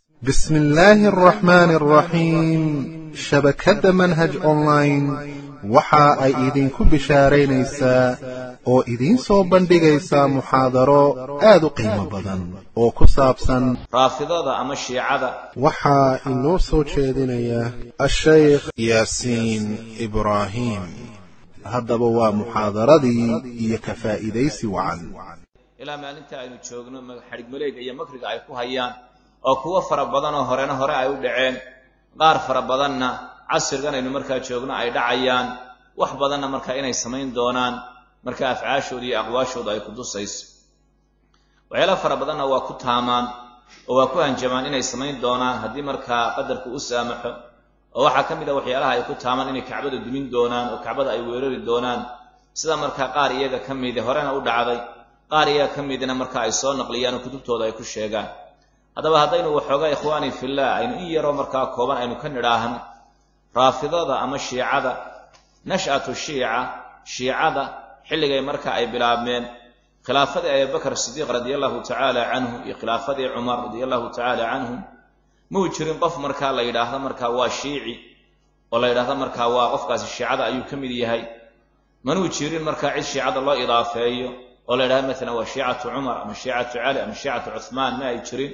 بسم الله الرحمن الرحيم shabakadda manhaj online waxa ay idinku bishaaraynaysaa oo idiin soo bandhigaysaa muxaadaro aad u qiimo badan oo ku saabsan raafidada ama shiicada waxaa inoo soo jeedinaya ashaykh yaasiin ibraahim haddaba waa muxaadaradii iyo ka faa'iidaysi wacan ilaa maalinta aynu joogno xadhig maleega iyo makriga ay ku hayaan oo kuwo fara badan oo horena hore ay u dhaceen qaar fara badanna casrigan aynu markaa joogno ay dhacayaan wax badanna markaa inay samayn doonaan markaa afcaashooda iyo aqwaashooda ay ku dusayso waxyaala fara badanna waa ku taamaan oo waa ku hanjamaan inay samayn doonaan haddii markaa qadarku u saamaxo oo waxaa ka mid a waxyaalaha ay ku taamaan inay kacbada dumin doonaan oo kacbada ay weerari doonaan sida markaa qaar iyaga ka midi horena u dhacday qaar iyaga ka midna marka ay soo naqliyaan oo kutubtooda ay ku sheegaan haddaba haddaynu waxoogaa ikhwaani fillah aynu in yaroo markaa kooban aynu ka nidhaahno raafidada ama shiicada nash'atu shiica shiicada xilligay marka ay bilaabmeen khilaafadii abubakar sidiiq radia allahu tacaala canhu iyo khilaafadii cumar radia allahu tacaala canhum muu jirin qof markaa la yidhaahdo markaa waa shiici oo la yidhaahdo markaa waa qofkaasi shiicada ayuu ka mid yahay manuu jirin markaa cid shiicada loo idaafeeyo oo la yidhahdo maalan waa shiicatu cumar ama shiicatu cali ama shiicatu cuhmaan ma ay jirin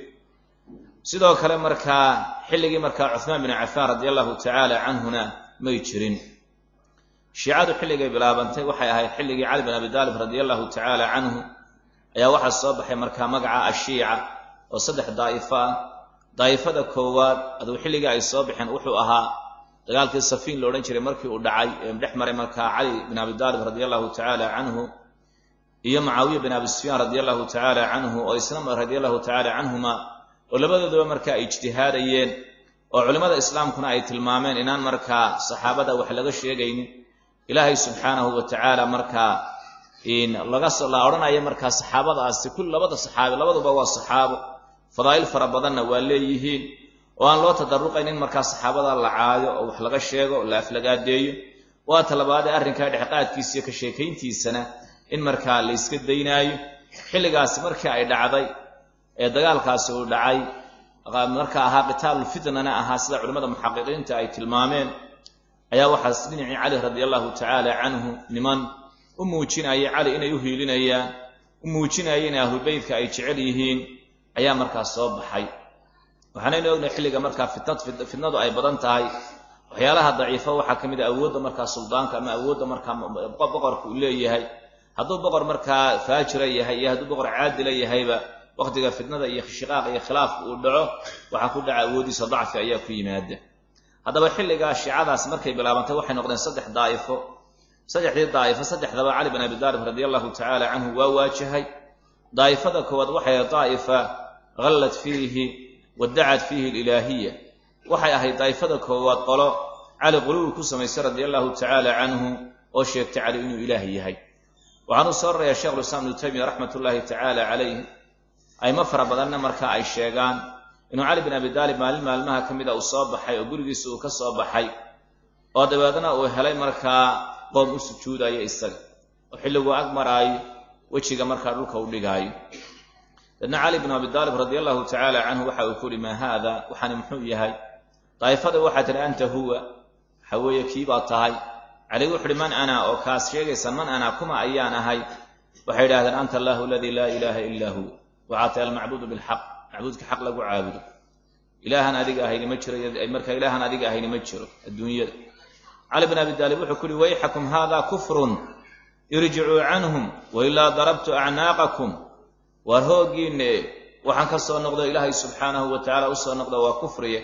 sidoo kale markaa xilligii markaa cuhmaan bin cafaan radia allahu tacaala canhuna may jirin shiicadu xilligay bilaabantay waxay ahayd xilligii cali bin abi taalib radia allahu tacaala canhu ayaa waxaa soo baxay markaa magaca ashiica oo saddex daa'ifo ah daa'ifada koowaad aduu xilligii ay soo baxeen wuxuu ahaa dagaalkii safiin la odhan jiray markii uu dhacay ee dhex maray markaa cali bin abi taalib radia allahu tacaala canhu iyo mucaawiya bin abi sufyaan radia allahu tacaala canhu oo isna radia allahu tacaala canhuma oo labadooduba markaa ay ijtihaadayeen oo culimmada islaamkuna ay tilmaameen inaan markaa saxaabada wax laga sheegaynin ilaahay subxaanahu wa tacaala markaa laga la odhanaya markaa saxaabadaasi kul labada saxaabi labaduba waa saxaabo fadaa'il fara badanna waa leeyihiin oo aan loo tadaruqayn in markaa saxaabada la caayo oo wax laga sheego oo la aflagaadeeyo waa talabaadee arrinkaa dhexqaadkiisa iyo ka sheekayntiisana in markaa la yska daynaayo xilligaasi markii ay dhacday ee dagaalkaasi uu dhacay marka ahaa qitaalulfitnana ahaa sida culimmada muxaqiqiinta ay tilmaameen ayaa waxaas dhinacii cali radia allahu tacaala canhu niman u muujinaya cali inay u hiilinayaan u muujinaya in ahlubeytka ay jecel yihiin ayaa markaa soo baxay waxaanaynu ognahay xilliga markaa fitnad fitnadu ay badan tahay waxyaalaha daciifa waxaa ka mid a awoodda markaa suldaanka ama awoodda markaa boqorka uu leeyahay hadduu boqor markaa faajira yahay iyo hadduu boqor caadila yahayba wakhtiga fitnada iyo shiqaaqa iyo khilaafka uu dhaco waxaa ku dhaca awoodiisa dacfi ayaa ku yimaada haddaba xilligaa shiicadaas markay bilaabantay waxay noqdeen saddex daa'ifo saddexdii daa'ifo saddexdaba cali bin abi taalib radia allahu tacaala canhu waa waajahay daa'ifada koowaad waxay ahayd daa'ifa hallad fiihi waddacat fiihi alilaahiya waxay ahayd daa'ifada koowaad qolo cali quluwi ku samaysay radia allahu tacaala canhu oo sheegtay cali inuu ilaah yahay waxaan u soo rarayaa sheikhulislaam ibnu taymiya raxmat ullaahi tacaala calayh ayma fara badanna marka ay sheegaan inuu cali bin abi taalib maalin maalmaha ka mid a uu soo baxay oo gurigiisa uu ka soo baxay oo dabeedna uu helay markaa qoom u sujuudaya isaga oo xilliguu ag maraayo wejiga markaa dhulka u dhigaayo dadna cali bin abi taalib radia allahu tacaala canhu waxa uu ku uhi maa haada waxaani muxuu yahay daa'ifada waxaa tihi anta huwa waxa weeye kii baad tahay cali wuxu uhi man ana oo kaas sheegaysan man ana kuma ayaan ahay waxay idhahdeen anta allahu aladii laa ilaaha ilaa hu waxaa tahay almacbuudu bilxaq macbuudka xaq lagu caabudo ilaahan adiga ahayni ma jiro marka ilaahan adiga ahayni ma jiro adduunyada cali bin abi taalib wuxuu ku uhi wayxakum hada kufrun irjicuu canhum wailaa darabtu acnaaqakum waar hooggiinne waxaan ka soo noqdo ilaahay subxaanahu wa tacaala u soo noqda waa kufriye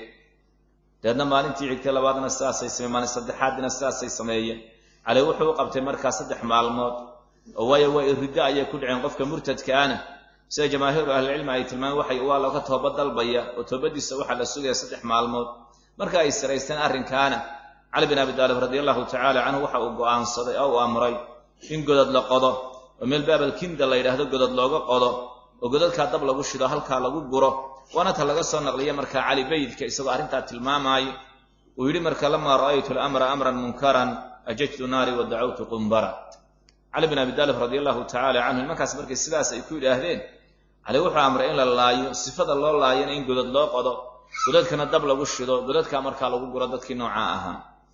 deedna maalintii xigtay labaadna sidaasay sameye maalin saddexaadina sidaasay sameeyeen cali wuxuu u qabtay markaa saddex maalmood oo waayo waa riddo ayay ku dhaceen qofka murtadkaana sida jamaahiiru ahlicilmi ay tilmaameen waxay waa looga tooba dalbaya oo toobadiisa waxaa la sugaya saddex maalmood marka ay saraysteen arrinkaana cali bin abi taalib radia allahu tacaala canhu waxa uu go'aansaday oo uu amray in godad la qodo oo meel baabalkinda la yidhaahdo godad looga qodo oo godadkaa dab lagu shido halkaa lagu guro waana ta laga soo naqliya markaa cali beydka isagoo arrintaa tilmaamaayo uu yidhi marka lamaa ra'aytu lamra amran munkaran ajajtu naari wa dacawtu qumbara cali bin abi taalib radia allahu tacaala canhu nimankaas markay sidaas ay ku yidhaahdeen cali wuxuu amray in la laayo sifada loo laayana in godad loo qodo godadkana dab lagu shido godadkaa markaa lagu guro dadkii noocaa ahaa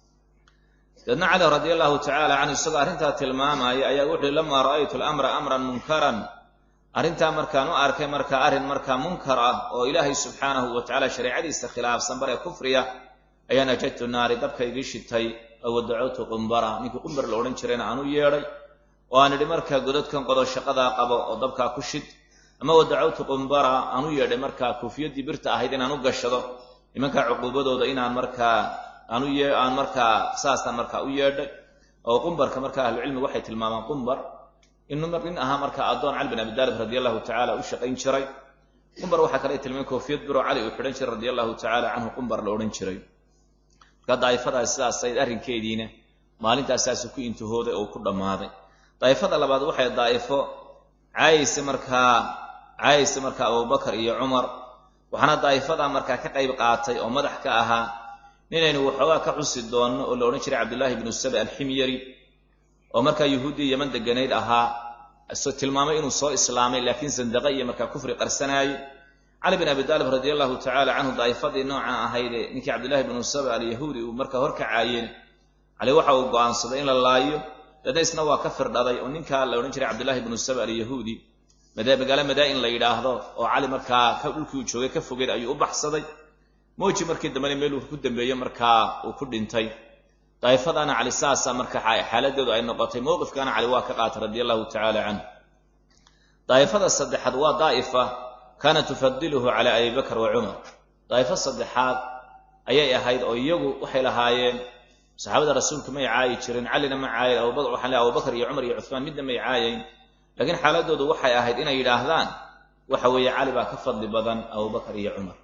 daedna cali radia allahu tacaala canhu isagoo arrintaa tilmaamaya ayaa wuxuuhi lamaa ra'aytu alamra amran munkaran arrintaa markaan u arkay markaa arrin markaa munkar ah oo ilaahay subxaanahu wa tacala shareecadiisa khilaafsan bare kufriya ayaan ajadtu naari dabka igii shitay oo wadacowtu qumbara ninkii qumbar la odhan jirayna aan u yeedhay oo aan idhi markaa godadkan qodo shaqadaa qabo oo dabkaa ku shid ama wadacowtu qumbara aan u yeedhay markaa kuufiyaddii birta ahayd inaan u gashado nimankaa cuquubadooda inaan markaa aan u yee aan markaa saasaan markaa u yeedhay oo qumbarka markaa ahlucilmigu waxay tilmaamaan qumbar inuu nin ahaa markaa addoon cali bin abi daalib radi allahu tacala u shaqayn jiray qumbar waxaa kale tilmaamay koofiyad biro cali uu xidhan jiray radi allahu tacala canhu qumbar la odhan jiray markaa daa'ifadaas sidaasayd arrinkeediina maalintaas saasuu ku intihooday oo ku dhammaaday daa'ifada labaad waxay daa'ifo caayaysa markaa caayaysa markaa abubakar iyo cumar waxaana daa'ifadaa markaa ka qayb qaatay oo madax ka ahaa ninaynu waxoogaa ka xusi doonno oo la odhan jiray cabdullaahi bnu saba alximyari oo markaa yuhuuddii yeman deganayd ahaa tilmaamay inuu soo islaamay laakiin sandaqa iyo markaa kufri qarsanaayey cali bin abi daalib radi allahu tacala canhu daa'ifadii nooca ahaydee ninkii cabdullaahi bnu saba alyahuudi uu markaa horkacaayeen cali waxa uu go'aansaday in la laayo dadna isna waa ka firdhaday oo ninkaa la odhan jiray cabdullaahi bnu saba alyahuudi magaalo madaa-in la yidhaahdo oo cali markaa dhulkii uu joogay ka fogeed ayuu u baxsaday mooji markii dambena meel uu ku dambeeyo markaa uu ku dhintay daa'ifadaana cali saasa marka xaaladeedu ay noqotay mowqifkaana cali waa ka qaatay radi allahu tacaala canhu daa'ifada saddexaad waa daa'ifa kaanat tufadiluhu cala abi bakr wa cumar daa'ifo saddexaad ayay ahayd oo iyagu waxay lahaayeen saxaabada rasuulka may caayi jirin calina ma caayin waxaan le abubakar iyo cumar iyo cuhmaan midna may caayayn laakiin xaaladoodu waxay ahayd inay yidhaahdaan waxa weeye cali baa ka fadli badan abubakar iyo cumar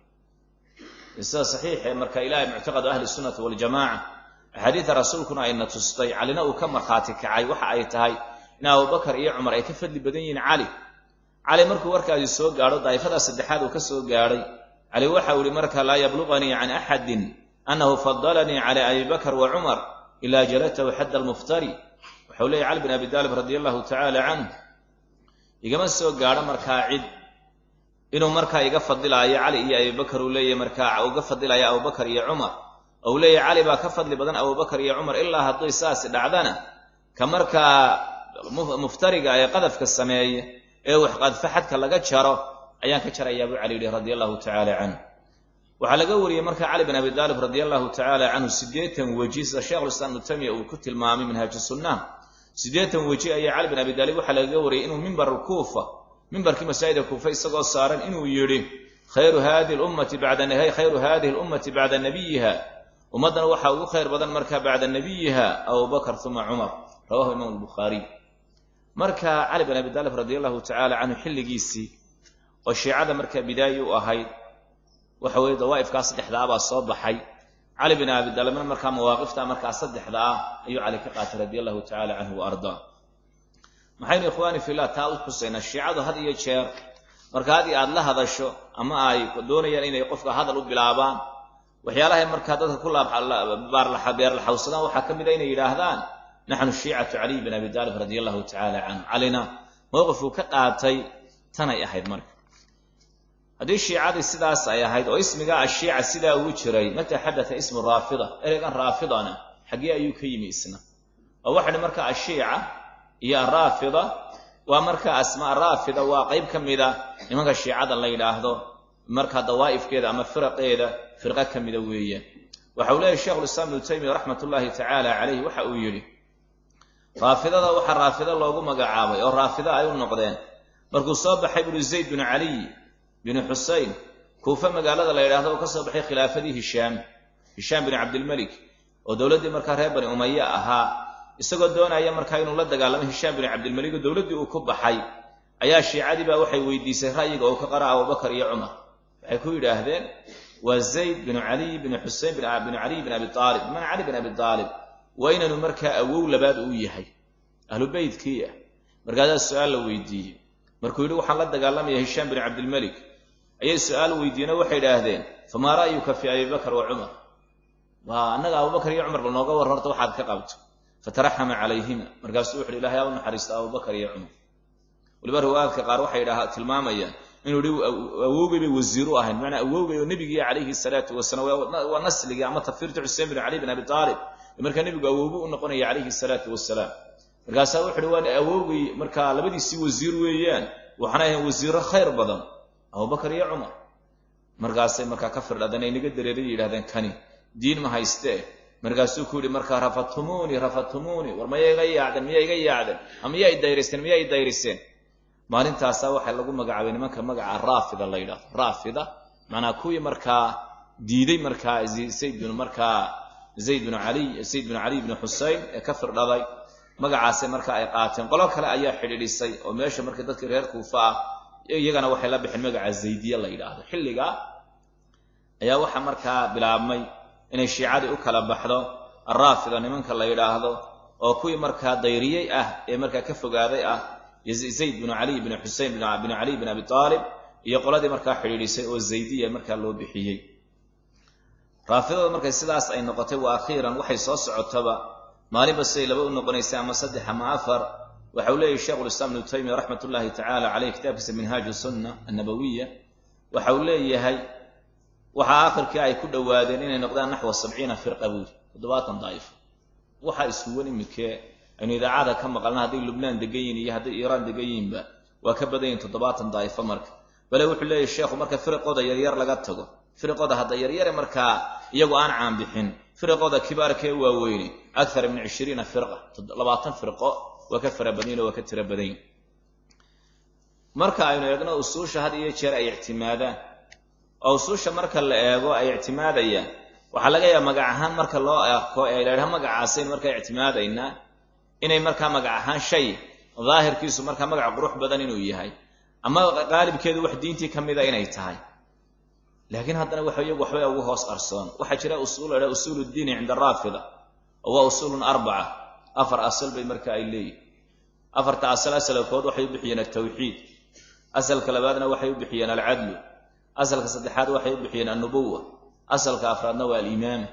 sida saxiixee marka ilahay muctaqadu ahli sunnati waljamaca axaadiida rasuulkuna ayna tustay calina uu ka markhaati kacay waxa ay tahay in abubakar iyo cumar ay ka fadli badan yihiin cali cali markuu warkaasi soo gaadho daa'ifada saddexaad uu ka soo gaadhay cali waxa uu ihi marka laa yabluغanii can axadin annahu fadalanii cala abi bakr wa cumar ila jalatahu xadda almuftari waxau leeyay cali bin abi daalib radi allahu tacaala canhu igama soo gaadho markaa cid inuu markaa iga fadilaayo cali iyo abibakar uu leeyahy markaa uga fadilaayo abubakar iyo cumar ou leeyahy cali baa ka fadli badan abubakar iyo cumar ilaa hadday saasi dhacdana ka markaa muftariga ee qadafka sameeye ee wax qadfa xadka laga jaro ayaan ka jarayaa buu cali yihi radi allahu tacaala canhu waxaa laga wariyey marka cali bin abi daalib radi allahu tacaala canhu siddeetan weji sida sheikhulislaam ibnu tamiya uu ku tilmaamay minhaaj sunna siddeetan weji ayaa cali bin abi daalib waxaa lagaga wariyey inuu mimbar kuufa mimbarkii masaajida kuufa isagoo saaran inuu yidhi khayru hadihi lummati bada khayru hadihi lummati bacda nabiyiha ummaddana waxaa ugu khayr badan markaa bacda nabiyiha abubakar uma cumar rawahu imaam albukhaariy marka cali bin abi daalib radi allahu tacaala canhu xilligiisii oo shiicada markaa bidaayi u ahayd waxa weeye dawaa'ifkaa saddexdaa baa soo baxay cali bin abi daalibna markaa mawaaqifta markaa saddexda ah ayuu cali ka qaatay radi allahu tacala canhu wa ardaa maxaynu ikhwaani fillah taa u xusaynaa shiicadu had iyo jeer marka haddii aad la hadasho ama ay doonayaan inay qofka hadal u bilaabaan waxyaalahay markaa dadka ku beerlaxawsadaan waxaa ka mid a inay yidhaahdaan naxnu shiicatu caliy bin abi daalib radi allahu tacala canhu calina mowqifuu ka qaatay tanay ahayd marka haddii shiicadii sidaas ay ahayd oo ismigaa ashiica sidaa ugu jiray mata xadata ismu raafida ereygan raafidana xaggee ayuu ka yimi isna oo waxahi marka ashiica iyo araafida waa marka asmaa raafida waa qayb ka mida nimanka shiicada la yidhaahdo markaa dawaa'ifkeeda ama firaqeeda firqo ka mida weeye waxa uu leeyahy sheikhulislaam ibnu taymiya raxmat ullaahi tacaala calayh waxa uu yidhi raafidada waxaa raafida loogu magacaabay oo raafida ay u noqdeen markuu soo baxay buri zayd binu caliy binu xusein kuufe magaalada la yidhahdo oo ka soo baxay khilaafadii hishaam hishaam binu cabdilmelik oo dowladdii markaa reer bani umaya ahaa isagoo doonaya markaa inuu la dagaalamo hishaam binu cabdilmelik oo dowladdii uu ku baxay ayaa shiicadii baa waxay weydiisay ra'yiga oo ka qara abubakar iyo cumar waxay ku yidhaahdeen waa zayd binu caliy binu xusein binu caliy bin abi aalib bimana cali bin abi aalib waa inaanu markaa awow labaad uu yahay ahlu beytkii ah markaasaa su-aal la weydiiyey markuu yidhi waxaan la dagaalamaya hishaam binu cabdilmelik ayay su-aal weydiiyeen oo waxay idhaahdeen famaa ra'yuka fii abi bakr wa cumar waa annaga abubakar iyo cumar bal nooga warran horta waxaad ka qabto fataraxama calayhima markaasuu wuxuhi ilahay aa u naxariisto abubakar iyo cumar waliba riwaayaadka qaar waxay tilmaamayaan inuu hi awowgay bay wasiir u ahayn bimacnaa awowgay oo nebigii calayhi salaatu wasalaam waa nasligii ama tafirta xuseen bin cali bin abi aalib markaa nebigu awowgu u noqonaya calayhi salaatu wasalaam markaasaa wuxu uhi waa awowgay markaa labadiisii wasiir weeyaan waxaana ahayn wasiiro khayr badan abubakar iyo cumar markaasay markaa ka firdhadeen ay naga dareeray yidhahdeen kani diin ma haystee markaasuu ku yidhi markaa rafatumuunii rafatumuunii war maya iga yaacdeen miya iga yaacdeen miya i dayriseen miya i dayriseen maalintaasaa waxaa lagu magacaabay nimanka magaca raafida la yidhahdo raafida macnaa kuwii markaa diiday markaa zayd binu markaa zayd binu caliy zayd binu caliy bnu xusein ee ka firdhaday magacaasay marka ay qaateen qolo kale ayaa xidhiidhisay oo meesha marka dadkii reer kuufa ah iyagana waxay la bixeen magaca zaydiya la yidhaahdo xilligaa ayaa waxaa markaa bilaabmay inay shiicadii u kala baxdo araafida nimanka la yidhaahdo oo kuwii markaa dayriyey ah ee markaa ka fogaaday ah zayd binu caliy bnu xusein binu caliy bin abi aalib iyo qoladii markaa xidhiidhisay oo zaydiya markaa loo bixiyey raafidada markay sidaas ay noqotay wa akhiiran waxay soo socotaba maalinba siday laba u noqonaysay ama saddex ama afar waxa uu leeyahy sheikhulislaam ibnu taymiya raxmat ullahi tacala caleyh kitaabkiisa minhaaju sunna annabawiya waxa uu leeyahay waxaa akhirkii ay ku dhowaadeen inay noqdaan naxwa sabciina firqa buuri toddobaatan daa'ifo waxaa iskuwan imikee aynu idaacada ka maqalna hadday lubnaan degan yihin iyo hadday iiraan degan yihinba waa ka badan yihin toddobaatan daa'ifo marka bale wuxuu leeyahy sheekhu marka firiqooda yaryar laga tago firiqooda hadda yaryare markaa iyagu aan caan bixin firiqooda kibaarkee waaweyne akthar min cishriina firqa labaatan firqo waa ka fara badanyin oo waa ka tiro badanyin marka aynu eegno usuusha had iyo jeer ay ictimaadaan oo usuusha marka la eego ay ictimaadayaan waxaa laga yaaba magac ahaan marka loo arko ee la ydhaha magacaasayn markaa ictimaadaynaa inay markaa magac ahaan shay daahirkiisu markaa magac qurux badan inuu yahay ama qaalibkeedu wax diintii ka mida inay tahay laakiin haddana waxa iyagu waxbay ugu hoos qarsoon waxaa jira usuul la ydhaha usuul ddiini cinda araafida oo waa usuulun arbaca afar asal bay marka ay leeyihin afarta asal asalkood waxay u bixiyeen altawxiid asalka labaadna waxay u bixiyeen alcadlu asalka saddexaad waxay u bixiyeen annubuwa asalka afraadna waa alimaama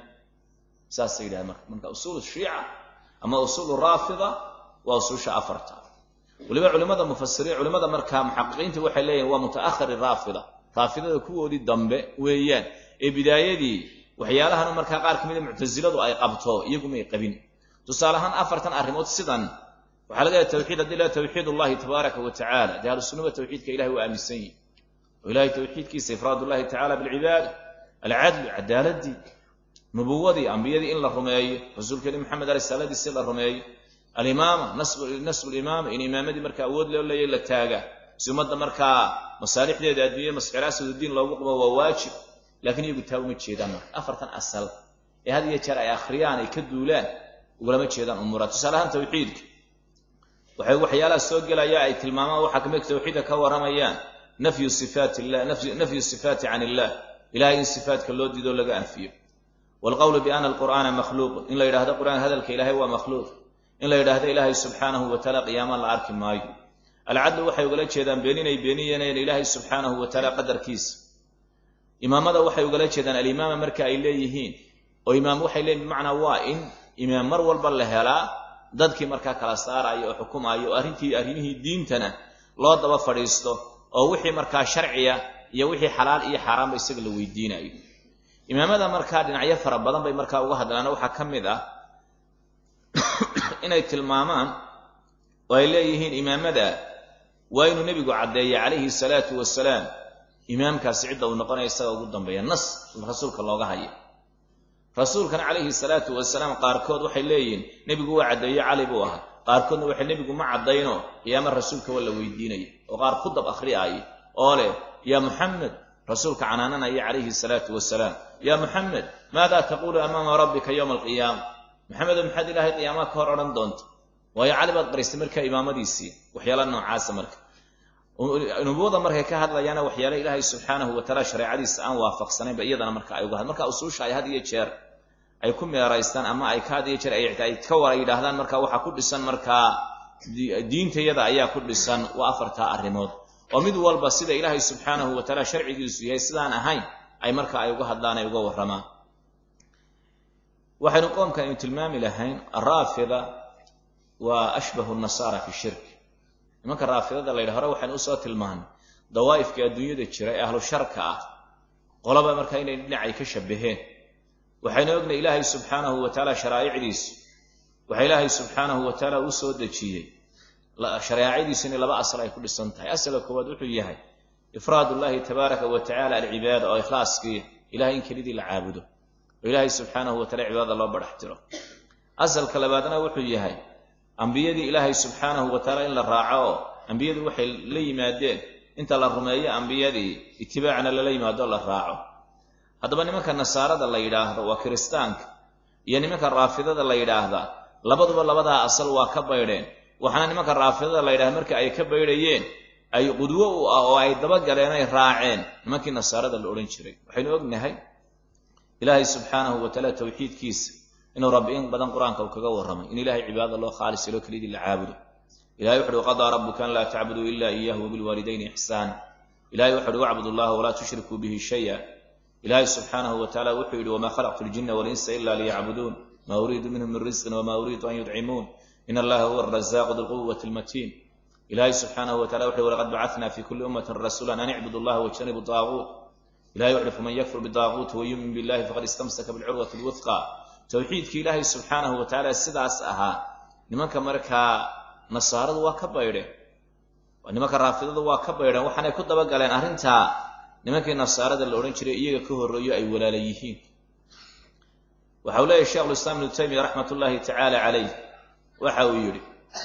saasay yidhaha marka marka usuul shiica ama usuulu raafida waa usuusha afarta weliba culimada mufasiriin culimada markaa muxaqiqiinta waxay leeyihin waa muta'ahari raafida raafidada kuwoodii dambe weeyaan ee bidaayadii waxyaalahan markaa qaar ka mida muctasiladu ay qabto iyagu may qabin tusaale ahaan afartan arrimood sidan waxaa laga yahay tawxiid haddii la tawxiid ullahi tabaaraka wa tacala dee ahlusunnaba tawxiidka ilahay waa aaminsan yihin oo ilahay tawxiidkiisa ifraad ullahi tacala bilcibaada alcadlu cadaaladii nubuwadii ambiyadii in la rumeeyo rasuulkeeni maxamed risaaladiisi la rumeeyo alimaama nasbu limaama in imaamadii markaa awood loo leeya la taaga si ummadda markaa masaalixdeeda adduunya masxiraasududiin loogu qabo waa waajib laakiin iyagu taa uma jeedaan marka afartan asal ee had iyo jeer ay akhriyaan ay ka duulaan ugulama jeedaan umuura tusaale ahaan tawxiidka waxay waxyaalaha soo gelaya ay tilmaamaan waxaa kamid tawxiidka ka waramayaan nafyu sifaat illah nafyu sifaati can illah ilahay in sifaatka loo diidoo laga anfiyo waalqowlu biana alqur'aana makhluuqun in la yidhahdo qur'aan hadalka ilahay waa makhluuq in la yidhaahdo ilaahay subxaanahu wa taala qiyaama la arki maayo alcadlu waxay ugala jeedaan beeninay beeniyeeneen ilaahay subxaanahu wa taala qadarkiisa imaamada waxay ugala jeedaan alimaama marka ay leeyihiin oo imaam waxay leeyihin bimacnaa waa in imaam mar walba la helaa dadkii markaa kala saaraya oo xukumaya oo arrintii arrimihii diintana loo daba fadhiisto oo wixii markaa sharciya iyo wixii xalaal iyo xaaraanba isaga la weydiinayo imaamada markaa dhinacyo fara badan bay markaa uga hadlaana waxaa ka mid ah inay tilmaamaan oo ay leeyihiin imaamada waa inuu nebigu caddeeya calayhi salaatu wasalaam imaamkaasi cidda uu noqonaya isaga ugu dambeeya nas rasuulka looga haya rasuulkana calayhi salaatu wasalaam qaarkood waxay leeyihiin nebigu waa caddeeyo cali buu ahaa qaarkoodna waxay nebigu ma caddayno qiyaama rasuulka waa la weydiinaya oo qaar ku dab akhriyaaya oo leh yaa muxamed rasuulka canaananaya calayhi salaatu wasalaam yaa muxamed maadaa taquulu amaama rabbika yowma alqiyaama maxamedo maxaad ilaahay qiyaamaha ka hor odhan doonta waayo cali baad qaristay markaa imaamadiisii waxyaala noocaasa marka nubuwada markay ka hadlayaana waxyaale ilaahay subxaanahu wa taala shareecadiisa aan waafaqsanaynba iyadana marka ay uga had marka usuusha ay had iyo jeer ay ku meeraystaan ama ay ka had iyo jeer ay ka wara yidhaahdaan marka waxaa ku dhisan markaa diintayada ayaa ku dhisan waa afartaa arrimood oo mid walba sida ilaahay subxaanahu wa taala sharcigiisu yahay sidaan ahayn ay marka ay uga hadlaan ay uga warramaan waxaynu qoomkan aynu tilmaami lahayn araafida waa ashbahu nasaara fi shirk nimanka raafidada la yidha hore waxaynu usoo tilmaanay dawaa'ifka adduunyada jira ee ahlu sharka ah qolaba markaa inay dhinacay ka shabaheen waxaynu ognahy ilaahay subxaanahu wa tacaala sharaa'icdiisu waxaa ilaahay subxaanahu wa tacaala u soo dejiyey shareecadiisu inay laba asal ay ku dhisan tahay asalka koowaad wuxuu yahay ifraad ullahi tabaaraka wa tacala alcibaada oo ikhlaaskii ilahay in kelidii la caabudo oo ilaahay subxaanahu wa tacala cibaadada loo badhax tiro asalka labaadna wuxuu yahay ambiyadii ilaahay subxaanahu wa tacaala in la raaco oo ambiyadu waxay la yimaadeen inta la rumeeyo ambiyadii itibaacna lala yimaado la raaco haddaba nimanka nasaarada la yidhaahdo waa kiristaanka iyo nimanka raafidada la yidhaahdaa labaduba labadaa asal waa ka baydheen waxaana nimanka raafidada la yidhahda marka ay ka baydhayeen ay qudwo u ah oo ay dabagaleen ay raaceen nimankii nasaarada la odhan jiray waxaynu ognahay ilaahay subxaanahu wa tacaala tawxiidkiisa inuu rabbi in badan qur-aanka uu kaga warramay in ilahay cibaadada loo khaalis yelo kelidii la caabudo ilahay wuxu uhi qadaa rabbuka an laa tacbuduu ila iyahu wabilwaalidayni ixsaana ilahay wuxu uhi wacbudu allaha walaa tushrikuu bihi shaya ilaahay subxaanahu wa tacala wuxuu yidhi wamaa khalaqtu ljina walinsa ila liyacbuduun maa uriidu minhum min risqin wamaa uriidu an yudcimuun in allaha huwa arazaaqu dilquwati lmatiin ilahay subxaanahu wa tacala wuxu uhi walaqad bacatna fi kuli ummatin rasuula an icbudu allaha wajtanibu daaguut ilahay wuxu uhi faman yakfur bidaaguuti wayumin billahi faqad istamsaka bilcurwati lwuthqa towxiidkii ilaahay subxaanahu wa tacaala sidaas ahaa nimanka markaa nasaaradu waa ka baydheen nimanka raafidadu waa ka baydheen waxaanay ku dabagaleen arrintaa nimankii nasaarada la odhan jiray iyaga ka horreeyo ay walaala yihiin waxa uu leeyahy sheikhulislaam ibnu taymiya raxmat ullaahi tacaala calayh waxa uu yidhi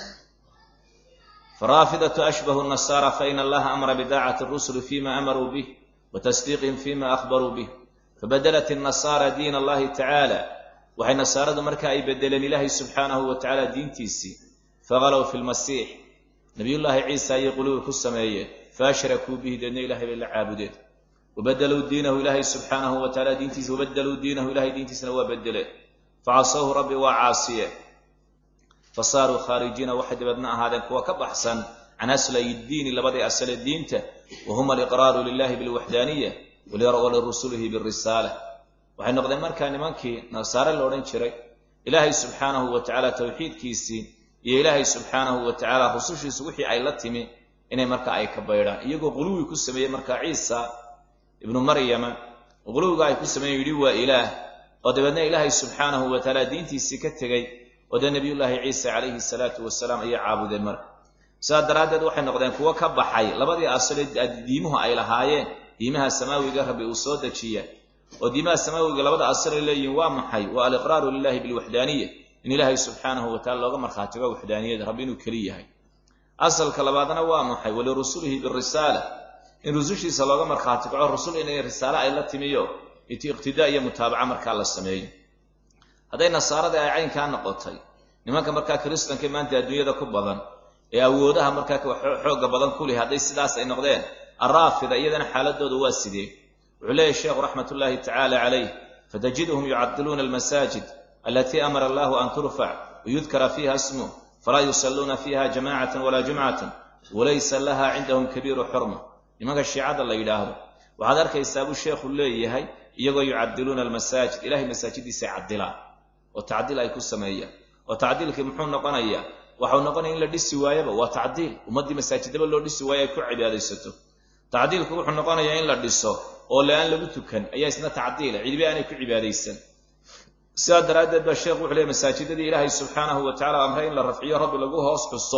faraafidatu ashbahu nasaara faina allaha amara bidaacati rusuli fima amaruu bih wa tasdiiqihim fima akhbaruu bih fabadalat innasaara diin allahi tacaala waxay nasaaradu marka ay bedeleen ilaahay subxaanahu wa tacaala diintiisii faqalow fi lmasiix nabiyullaahi ciisa ayay qulubi ku sameeyeen faashrakuu bihi deedna ilahay bay la caabudeen wabadaluu diinahu ilaahay subxaanahu wa taala diintiisa wabadaluu diinahu ilahay diintiisana waa bedeleen facasawhu rabbi waa caasiye fasaaruu khaarijiina waxay dabeedna ahaadeen kuwa ka baxsan can aslay diini labadii asale diinta wa huma aliqraaru lilahi bilwaxdaaniya walirasulihi birisaala waxay noqdeen markaa nimankii nasaare la odhan jiray ilaahay subxaanahu wa tacaala towxiidkiisii iyo ilaahay subxaanahu wa tacaala rusushiisu wixii ay la timi inay marka ay ka baydhaan iyagoo quluwi ku sameeyey markaa ciisa ibnu maryama quluwiga ay ku sameeyen yidhi waa ilaah oo dabeedna ilaahay subxaanahu wa tacaala diintiisii ka tegey oo dee nebiyullaahi ciisa calayhi salaatu wasalaam ayay caabudeen marka sidaas daraaddeed waxay noqdeen kuwo ka baxay labadii asale diimuhu ay lahaayeen diimaha samaawiga rabbi uu soo dejiya oo diimaha samaawiga labada asal ay leeyihiin waa maxay waa aliqraaru lilahi bilwaxdaaniya in ilaahay subxaanahu wa tacala looga markhaatigo waxdaaniyada rabbi inuu keli yahay asalka labaadna waa maxay walirusulihi birisaala in rusushiisa looga markhaati kaco rusul inay risaale ay la timiyo iqtidaa iyo mutaabaca markaa la sameeyo hadday nasaarada ay caynkaa noqotay nimanka markaa kiristanka maanta adduunyada ku badan ee awoodaha markaa xoogga badan ku leh hadday sidaas ay noqdeen araafida iyadana xaaladooda waa sidee wuxuu leeyahy sheekhu raxmat ullaahi tacaala calayh fatajiduhum yucadiluuna almasaajid alatii amara allahu an turfac wayudkara fiiha smuh falaa yusalluuna fiiha jamacatan walaa jumcatan walaysa laha cindahum kabiiru xurma nimanka shiicada la yidhaahdo waxaad arkaysaa buu sheekhu leeyahay iyagoo yucadiluuna almasaajid ilahay masaajidiisay cadilaan oo tacdiil ay ku sameeyaan oo tacdiilkii muxuu noqonayaa waxau noqonaya in la dhisi waayaba waa tacdiil ummaddii masaajidaba loo dhisi waayo ay ku cibaadaysato tacdiilku wuxuu noqonayaa in la dhiso oo le-aan lagu tukan ayaa isna tacdiila cidibi aanay ku cibaadaysan sidaa daraaddeed baa sheekhu wuxu leey masaajidadii ilaahay subxaanahu wa tacala amray in la rafciyo rabbi lagu hoos xuso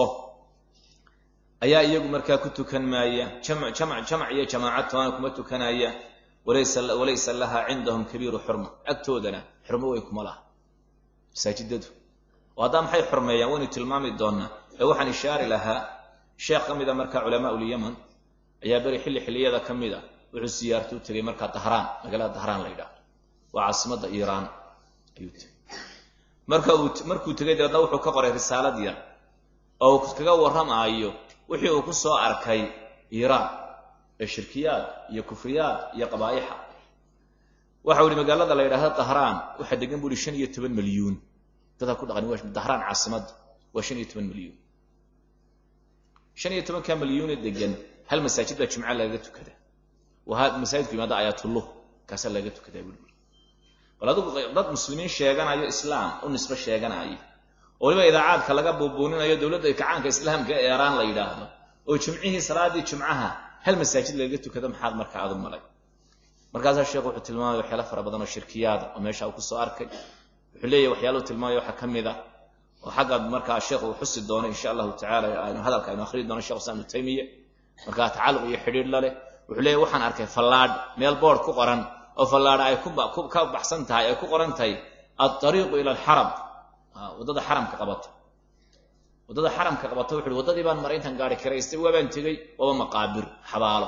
ayaa iyagu markaa ku tukan maaya jamac jamac iyo jamaaca toona kuma tukanaya walaysa laha cindahum kabiiru xurma agtoodana xurmo weyn kuma laha masaajidadu oo haddaa maxay xurmeeyaan waynu tilmaami doonaa ee waxaan ishaari lahaa sheekh ka mida markaa culamaa ulyaman ayaa beri xilli xilliyada ka mid a wuxuu siyaarta u tegay markaa dahraan magaalada dahraan la yidhaahdo waa caasimadda iiraan ayuu tegey marka uu markuu tegay dabeedna wuxuu ka qoray risaalad yar oo uu kaga warramaayo wixii uu ku soo arkay iiraan ee shirkiyaad iyo kufriyaad iyo qabaa'ixa waxau ihi magaalada la yidhahda dahraan waxaa degan bu uhi shan iyo toban milyuun dadaa ku dhaqani waa dahraan caasimadda waa shan iyo toban milyuun shan iyo tobanka milyuune degan hal masaajid baa jimca lagaga tukada waa masaajidku yimaada ayaatulluh kaasaa lagaga tukadaa bui bal adigu dad muslimiin sheeganayo islaam u nisbo sheeganayo oo waliba idaacaadka laga buubuuninayo dowladda kacaanka islaamka ee eeraan la yidhaahdo oo jimcihii salaaddii jimcaha hal masaajid lagaga tukado maxaad marka aad u malay markaasaa sheekhu wuxuu tilmaamaya waxyaala fara badan oo shirkiyaada oo meesha uu kusoo arkay wuxuu leeyahy waxyaalahu tilmaamaya waxaa ka mid a oo xagga markaa sheekhu uu xusi doono insha allahu tacala aynu hadalka aynu akhriyi doono shekh islam ibnu taymiya markaa tacalluq iyo xidhiidh la leh wuxuu leeyahy waxaan arkay fallaadh meel boord ku qoran oo fallaadha ay ka baxsan tahay ay ku qoran tahay altariiqu ila alxaram waddada xaramka qabata waddada xaramka qabata wuxu uhi waddadii baan maray intaan gaari karaystay waabaan tegey waaba maqaabir xabaalo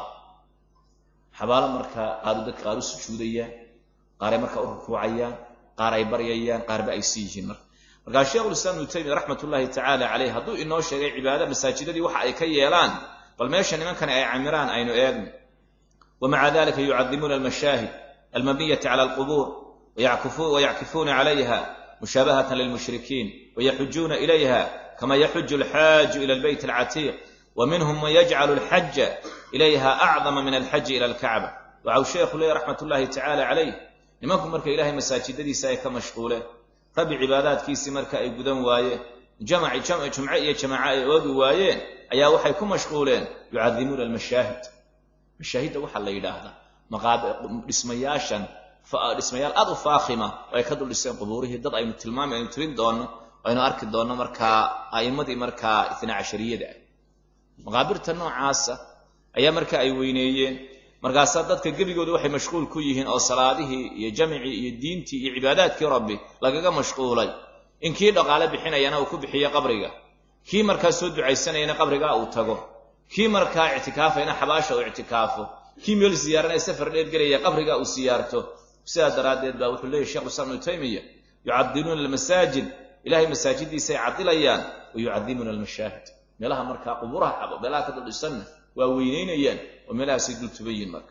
xabaalo markaa qaaru dadka qaar u sujuudayaan qaaray markaa u rukuucayaan qaar ay baryayaan qaarba ay sii yihiin marka markaa sheikhulislaam ibnu taymiya raxmat ullaahi tacaala caleyh hadduu inoo sheegay cibaada masaajidadii waxa ay ka yeelaan bal meesha nimankani ay camiraan aynu eegno wamaca dalika yucadimuuna almashaahid almabniyati cala alqubuur wayackifuuna calayha mushaabahatan lilmushrikiin wayaxujuuna ilayha kama yaxuju alxaaju ila albeyt alcatiiq wa minhum man yajcalu alxaja ilayha acdama min alxaji ila alkacba waxau sheekhu leeyahy raxmat ullaahi tacaala calayh nimanku marka ilaahay masaajidadiisa ay ka mashquuleen rabbi cibaadaadkiisii marka ay gudan waayeen jamaci jumce iyo jamaaco ay oogi waayeen ayaa waxay ku mashquuleen yucadimuuna almashaahid mashaahidda waxaa la yidhaahdaa dhismayaashan dhismayaal aad u faakhima oo ay ka dul dhiseen qubuurihii dad aynu tilmaami aynu tirin doonno aynu arki doonno markaa a'immadii markaa itna cashariyada ah maqaabirta noocaasa ayaa marka ay weyneeyeen markaasaa dadka gebigooda waxay mashquul ku yihiin oo salaadihii iyo jamcii iyo diintii iyo cibaadaadkii rabbi lagaga mashquulay in kii dhaqaale bixinayana uu ku bixiyo qabriga kii markaa soo ducaysanayana qabrigaa uu tago kii markaa ictikaafayna xabaasha uu ictikaafo kii meel ziyaaranaya safar dheer gelaya qabrigaa uu siyaarto sidaa daraaddeed baa wuxuu leeyahy shekhu islam ibnu taymiya yucadiluuna almasaajid ilahay masaajidiisay cadilayaan wa yucadimuuna almashaahid meelaha markaa qubuuraha xabo meelaha ka duldhisanna waa weynaynayaan oo meelahaasay dul tubayiin marka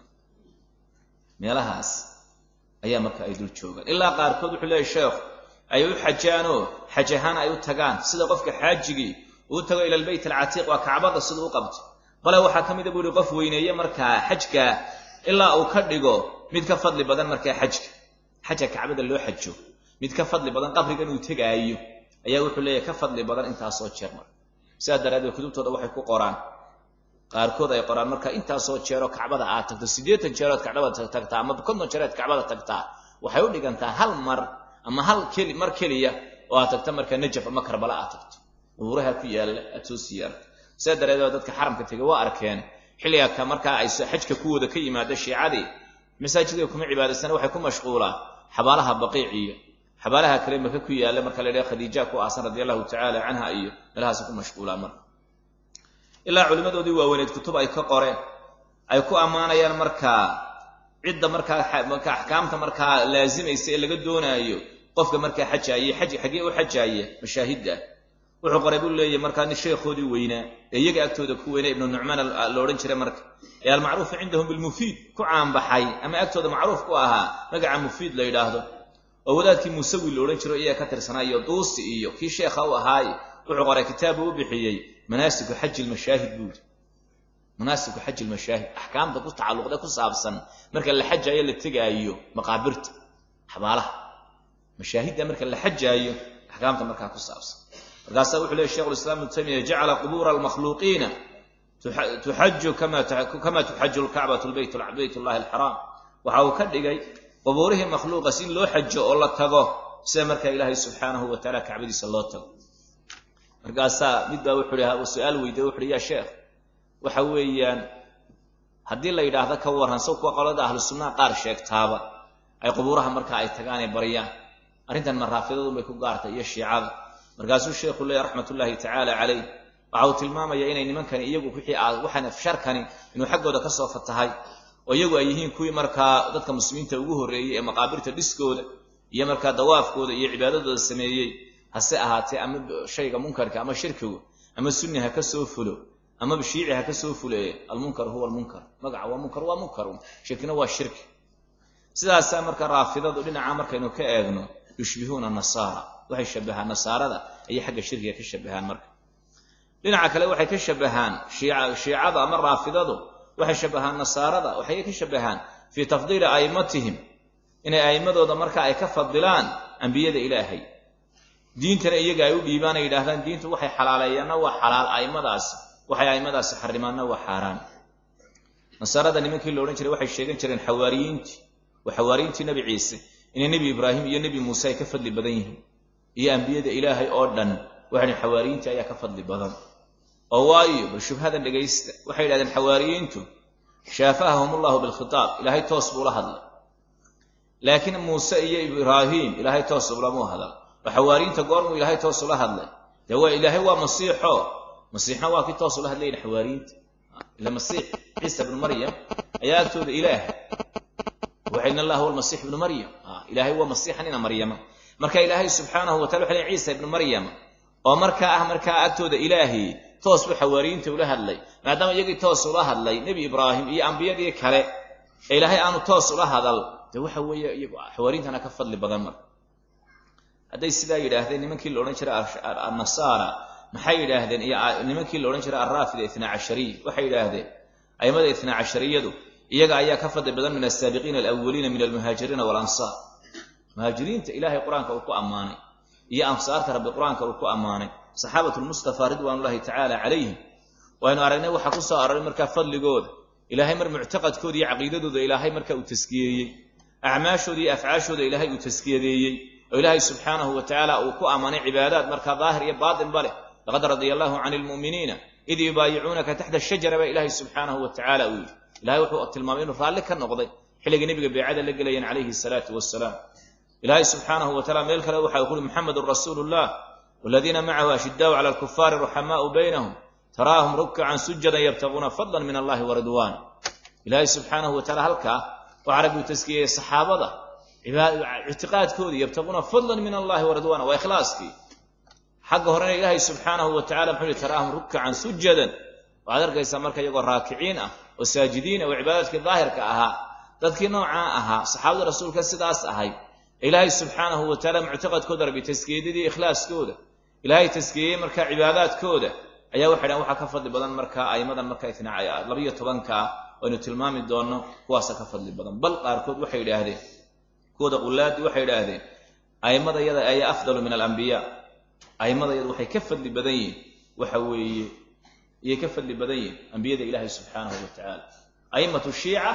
meelahaas ayaa marka ay dul joogaan ilaa qaarkood wuxuu leeyahy sheekhu ay u xajaanoo xaj ahaan ay u tagaan sida qofka xaajigii uu tago ila albeyt alcatiiq waa kacbada sida u qabto bale waxaa ka mida buu yihi qof weyneeye markaa xajka ilaa uu ka dhigo mid ka fadli badan markaa xajka xajka kacbada loo xajo mid ka fadli badan qabrigan uu tegaayo ayaa wuxuu leeyahy ka fadli badan intaasoo jeer marka sidaa daraaddeed kutubtooda waxay ku qoraan qaarkood ay qoraan marka intaasoo jeeroo kacbada aad tagto siddeetan jeerood kacbada tagtaa ama konton jeerood kacbada tagtaa waxay u dhigantaa hal mar ama hal keli mar keliya oo aad tagto marka najaf ama karbala aad tagto qubuuraha ku yaalla aad soo siyaarto sidaa daraaddeed dadka xaramka tegay waa arkeen xilliga ka markaa ay xajka kuwooda ka yimaada shiicadii masaajidka kuma cibaadaysana waxay ku mashquulaan xabaalaha baqiiciyo xabaalaha kale maka ku yaalla marka la yidhaha khadiija ku aasan radia allahu tacaala canha iyo meelahaasi ku mashquulaan marka ilaa culimmadoodii waaweyneed kutub ay ka qoreen ay ku ammaanayaan markaa cidda markaa marka axkaamta markaa laazimaysa ee laga doonaayo qofka markaa xajaaye xaj xaggee u xajaaya mashaahidda wuxuu qoray buu leeyahy markaa nin sheekhoodii weynaa ee iyaga agtooda ku weynaa ibnu nucmaan la odhan jiray marka ee almacruufu cindahum bilmufiid ku caanbaxay ama agtooda macruuf ku ahaa magaca mufiid la yidhaahdo oo wadaadkii muusawi la odhan jiro iyaga ka tirsanaa iyo duusi iyo kii sheekha u ahaaye wuxuu qoray kitaabu u bixiyey manaasiku xaji lmashaahid buuri manaasiku xaji lmashaahid axkaamta ku tacalluqda ku saabsan marka la xajaayo la tegaayo maqaabirta xabaalaha mashaahidda marka la xajaayo axkaamta markaa ku saabsan markaasaa wuxuu leey shekhu islam ibnu taymiya jacala qubuura almakhluuqiina tuxaju kama tuxaju lkacbatu bayt llahi alxaraam waxa uu ka dhigay qubuurihii makhluuqas in loo xajo oo la tago sida markaa ilaahay subxaanahu wa taala kacbadiisa loo tago markaasaa mid baa wuxuu hi su-aal weydiye wuxu uhi ya sheekh waxa weeyaan haddii la yidhaahdo ka warran saw kuwa qolada ahlu sunnaha qaar sheegtaaba ay qubuuraha marka ay tagaan ay baryaan arrintan maraafidadun bay ku gaartay iyo shiicada markaasuu sheekhu leeya raxmat ullaahi tacaala calayh waxa uu tilmaamaya inay nimankani iyagu wixii aad waxaan sharkani inuu xaggooda ka soo fatahay oo iyagu ay yihiin kuwii markaa dadka muslimiinta ugu horreeyey ee maqaabirta dhiskooda iyo markaa dawaafkooda iyo cibaadadooda sameeyey hase ahaatee ama shayga munkarka ama shirkigu ama sunni ha ka soo fulo ama shiici ha ka soo fuleeye almunkar huwa almunkar magaca waa munkar waa munkarun shirkina waa shirki sidaasaa marka raafidadu dhinaca markaynu ka eegno yushbihuuna nasaara waxay shabahaan nasaarada ayay xagga shirkiga ka shabahaan marka dhinaca kale waxay ka shabahaan shiicada ama raafidadu waxay shabahaan nasaarada waxay ka shabahaan fii tafdiili a'immatihim inay a'immadooda marka ay ka fadilaan ambiyada ilaahay diintana iyaga ay u dhiibaan ay yidhaahdaan diintu waxay xalaaleeyaanna waa xalaal a'immadaasi waxay a'immadaasi xarimaanna waa xaaraan nasaarada nimankii la odhan jiray waxay sheegan jireen xawaariyiintii waa xawaariyiintii nebi ciise inay nebi ibraahim iyo nebi muuse ay ka fadli badan yihiin iyo ambiyada ilaahay oo dhan waxay dhaheen xawaariyiintii ayaa ka fadli badan oo waayo bal shubhadan dhegaysta waxay yidhahdeen xawaariyiintu shaafahahum ullahu bilkhitaab ilaahay toos buu la hadlay laakiin muuse iyo ibraahim ilaahay toos ulamuu hadal oo xawaariyiinta goormuu ilaahay toos ula hadlay dee waa ilaahay waa masiixo masiixna waa kii toos ula hadlayin xawaariyiinta ila masiix ciisa ibnu maryam ayaa agtooda ilaah waxa in allah huwa almasiix ibnu maryam ilaahay waa masiixan ina maryama marka ilaahay subxaanahu watala waxa ley ciisa ibnu maryam oo markaa ah markaa agtooda ilaahi toos buu xawaariyiinta ula hadlay maadaama iyagii toos ula hadlay nebi ibraahim iyo ambiyadii kale ee ilaahay aanu toos ula hadal dee waxa weeye iyagu xawaariintana ka fadli badan marka hadday sidaa yidhaahdeen nimankii la odhan jiray annasaara maxay yidhaahdeen iyo nimankii la odhan jiray alraafida itnaa cashariya waxay yidhaahdeen aimada itnaa cashariyadu iyaga ayaa ka fadli badan min asaabiqiina alawaliina min almuhaajiriina walansaar muhaajiriinta ilaahay qur-aanka uu ku ammaanay iyo ansaarta rabbi qur-aanka uu ku ammaanay saxaabatu lmustafa ridwaanullahi tacaala calayhim waynu aragnay waxaa ku soo aroray markaa fadligooda ilaahay mar muctaqadkooda iyo caqiidadooda ilaahay marka uu taskiyeeyey acmaashooda iyo afcaashooda ilaahay uu taskiyadeeyey oo ilaahay subxaanahu wa tacaala uu ku ammaanay cibaadaad markaa daahir iyo baatinba leh laqad radia allahu cani lmu'miniina id yubaayicuunaka taxta shajara baa ilaahay subxaanahu wa tacaala uu yidhi ilahay wuxuu tilmaamay inuu raalli ka noqday xilligii nebiga beecada la gelayeen calayhi salaatu wasalaam ilaahay subxaanahu wa tacala meel kale waxa uu kuhi muxamedun rasuulu llah waladiina macahu ashidaau cala alkufaari ruxamaau baynahum taraahum rukkacan sujadan yabtaguuna fadlan min allahi wa ridwaana ilaahay subxaanahu wa tacala halkaa waxaa rabbi uu taskiyeyey saxaabada ictiqaadkoodii yabtaguuna fadlan min allahi wa ridwaana waa ikhlaaskii xagga horena ilaahay subxaanahu wa tacala muxuu yihi taraahum rukkacan sujadan waxaad arkaysaa marka iyagoo raakiciin ah oo saajidiin ah oo cibaadaadkii daahirka ahaa dadkii noocaa ahaa saxaabada rasuulka sidaas ahay ilaahay subxaanahu wa tacaala muctaqadkooda rabbi taskiyadadii ikhlaaskooda ilaahay taskiyeyey markaa cibaadaadkooda ayaa waxay dhahan waxaa ka fadli badan markaa aimadan markaa itnaa labayo tobankaa aynu tilmaami doonno kuwaasa ka fadli badan bal qaarkood waxay idhaahdeen kuwooda qulaadii waxay idhaahdeen aimada yada ayaa afdalu min alambiyaa aimada yada waxay ka fadli badan yihin waxa weeye iyay ka fadli badan yihin ambiyada ilaahay subxaanahu wa tacaala aimatu shiica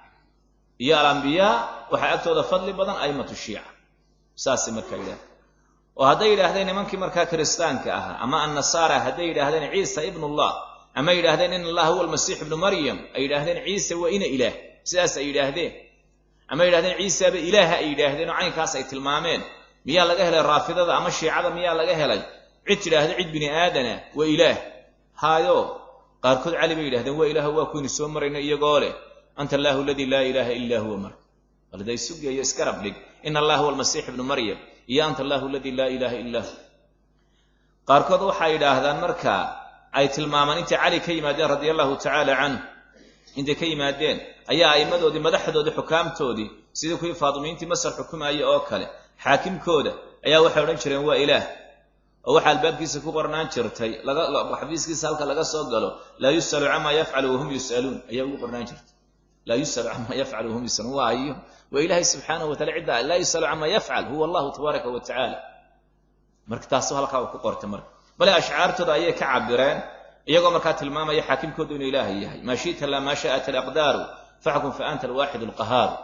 iyo alambiyaa waxaa agtooda fadli badan aimatu shiica saasay markaa yidhahdeen oo hadday yidhaahdeen nimankii markaa kiristaanka ahaa ama annasaara hadday yidhaahdeen ciisa ibnullah ama yidhaahdeen in allah huwa almasiix ibnu maryam ay yidhaahdeen ciise waa ina ilaah sidaas ay yidhaahdeen ama yidhahdeen ciisaba ilaaha ay yidhaahdeen oo caynkaas ay tilmaameen miyaa laga helay raafidada ama shiicada miyaa laga helay cid tidhaahda cid bini aadana waa ilaah haayo qaarkood cali bay yidhahdeen waa ilaah waa kuynu soo marayna iyagoo leh anta allahu aladii laa ilaaha illaa huwa marka balday sugayo iskarab dhig ina allah huwa almasiix ibnu maryam iyo anta allahu aladii laa ilaaha illaa hu qaarkood waxay yidhaahdaan marka ay tilmaamaan intay cali ka yimaadeen radia allahu tacaala canhu intay ka yimaadeen ayaa a'immadoodii madaxdoodii xukaamtoodii sidii kuwii faadimiintii masar xukumaaya oo kale xaakimkooda ayaa waxay odhan jireen waa ilaah oo waxaa albaabkiisa ku qornaan jirtay xafiiskiisa halka laga soo galo laa yus'alu camaa yafcalu wahum yus'aluun ayaa ugu qornaan jirtay laa yus'alu camaa yafcalu wahum yus'aluun waa ayo waa ilaahay subxaanahu wa tacala cidda laa yus'alu camaa yafcal huwa allahu tabaaraka wa tacaala marka taasu halkaa uu ku qortay marka bale ashcaartooda ayay ka cabireen iyagoo markaa tilmaamaya xaakimkoodu inuu ilaahay yahay maa shita laa maa shaءat alaqdaaru faxkum fa anta alwaaxid alqahaaru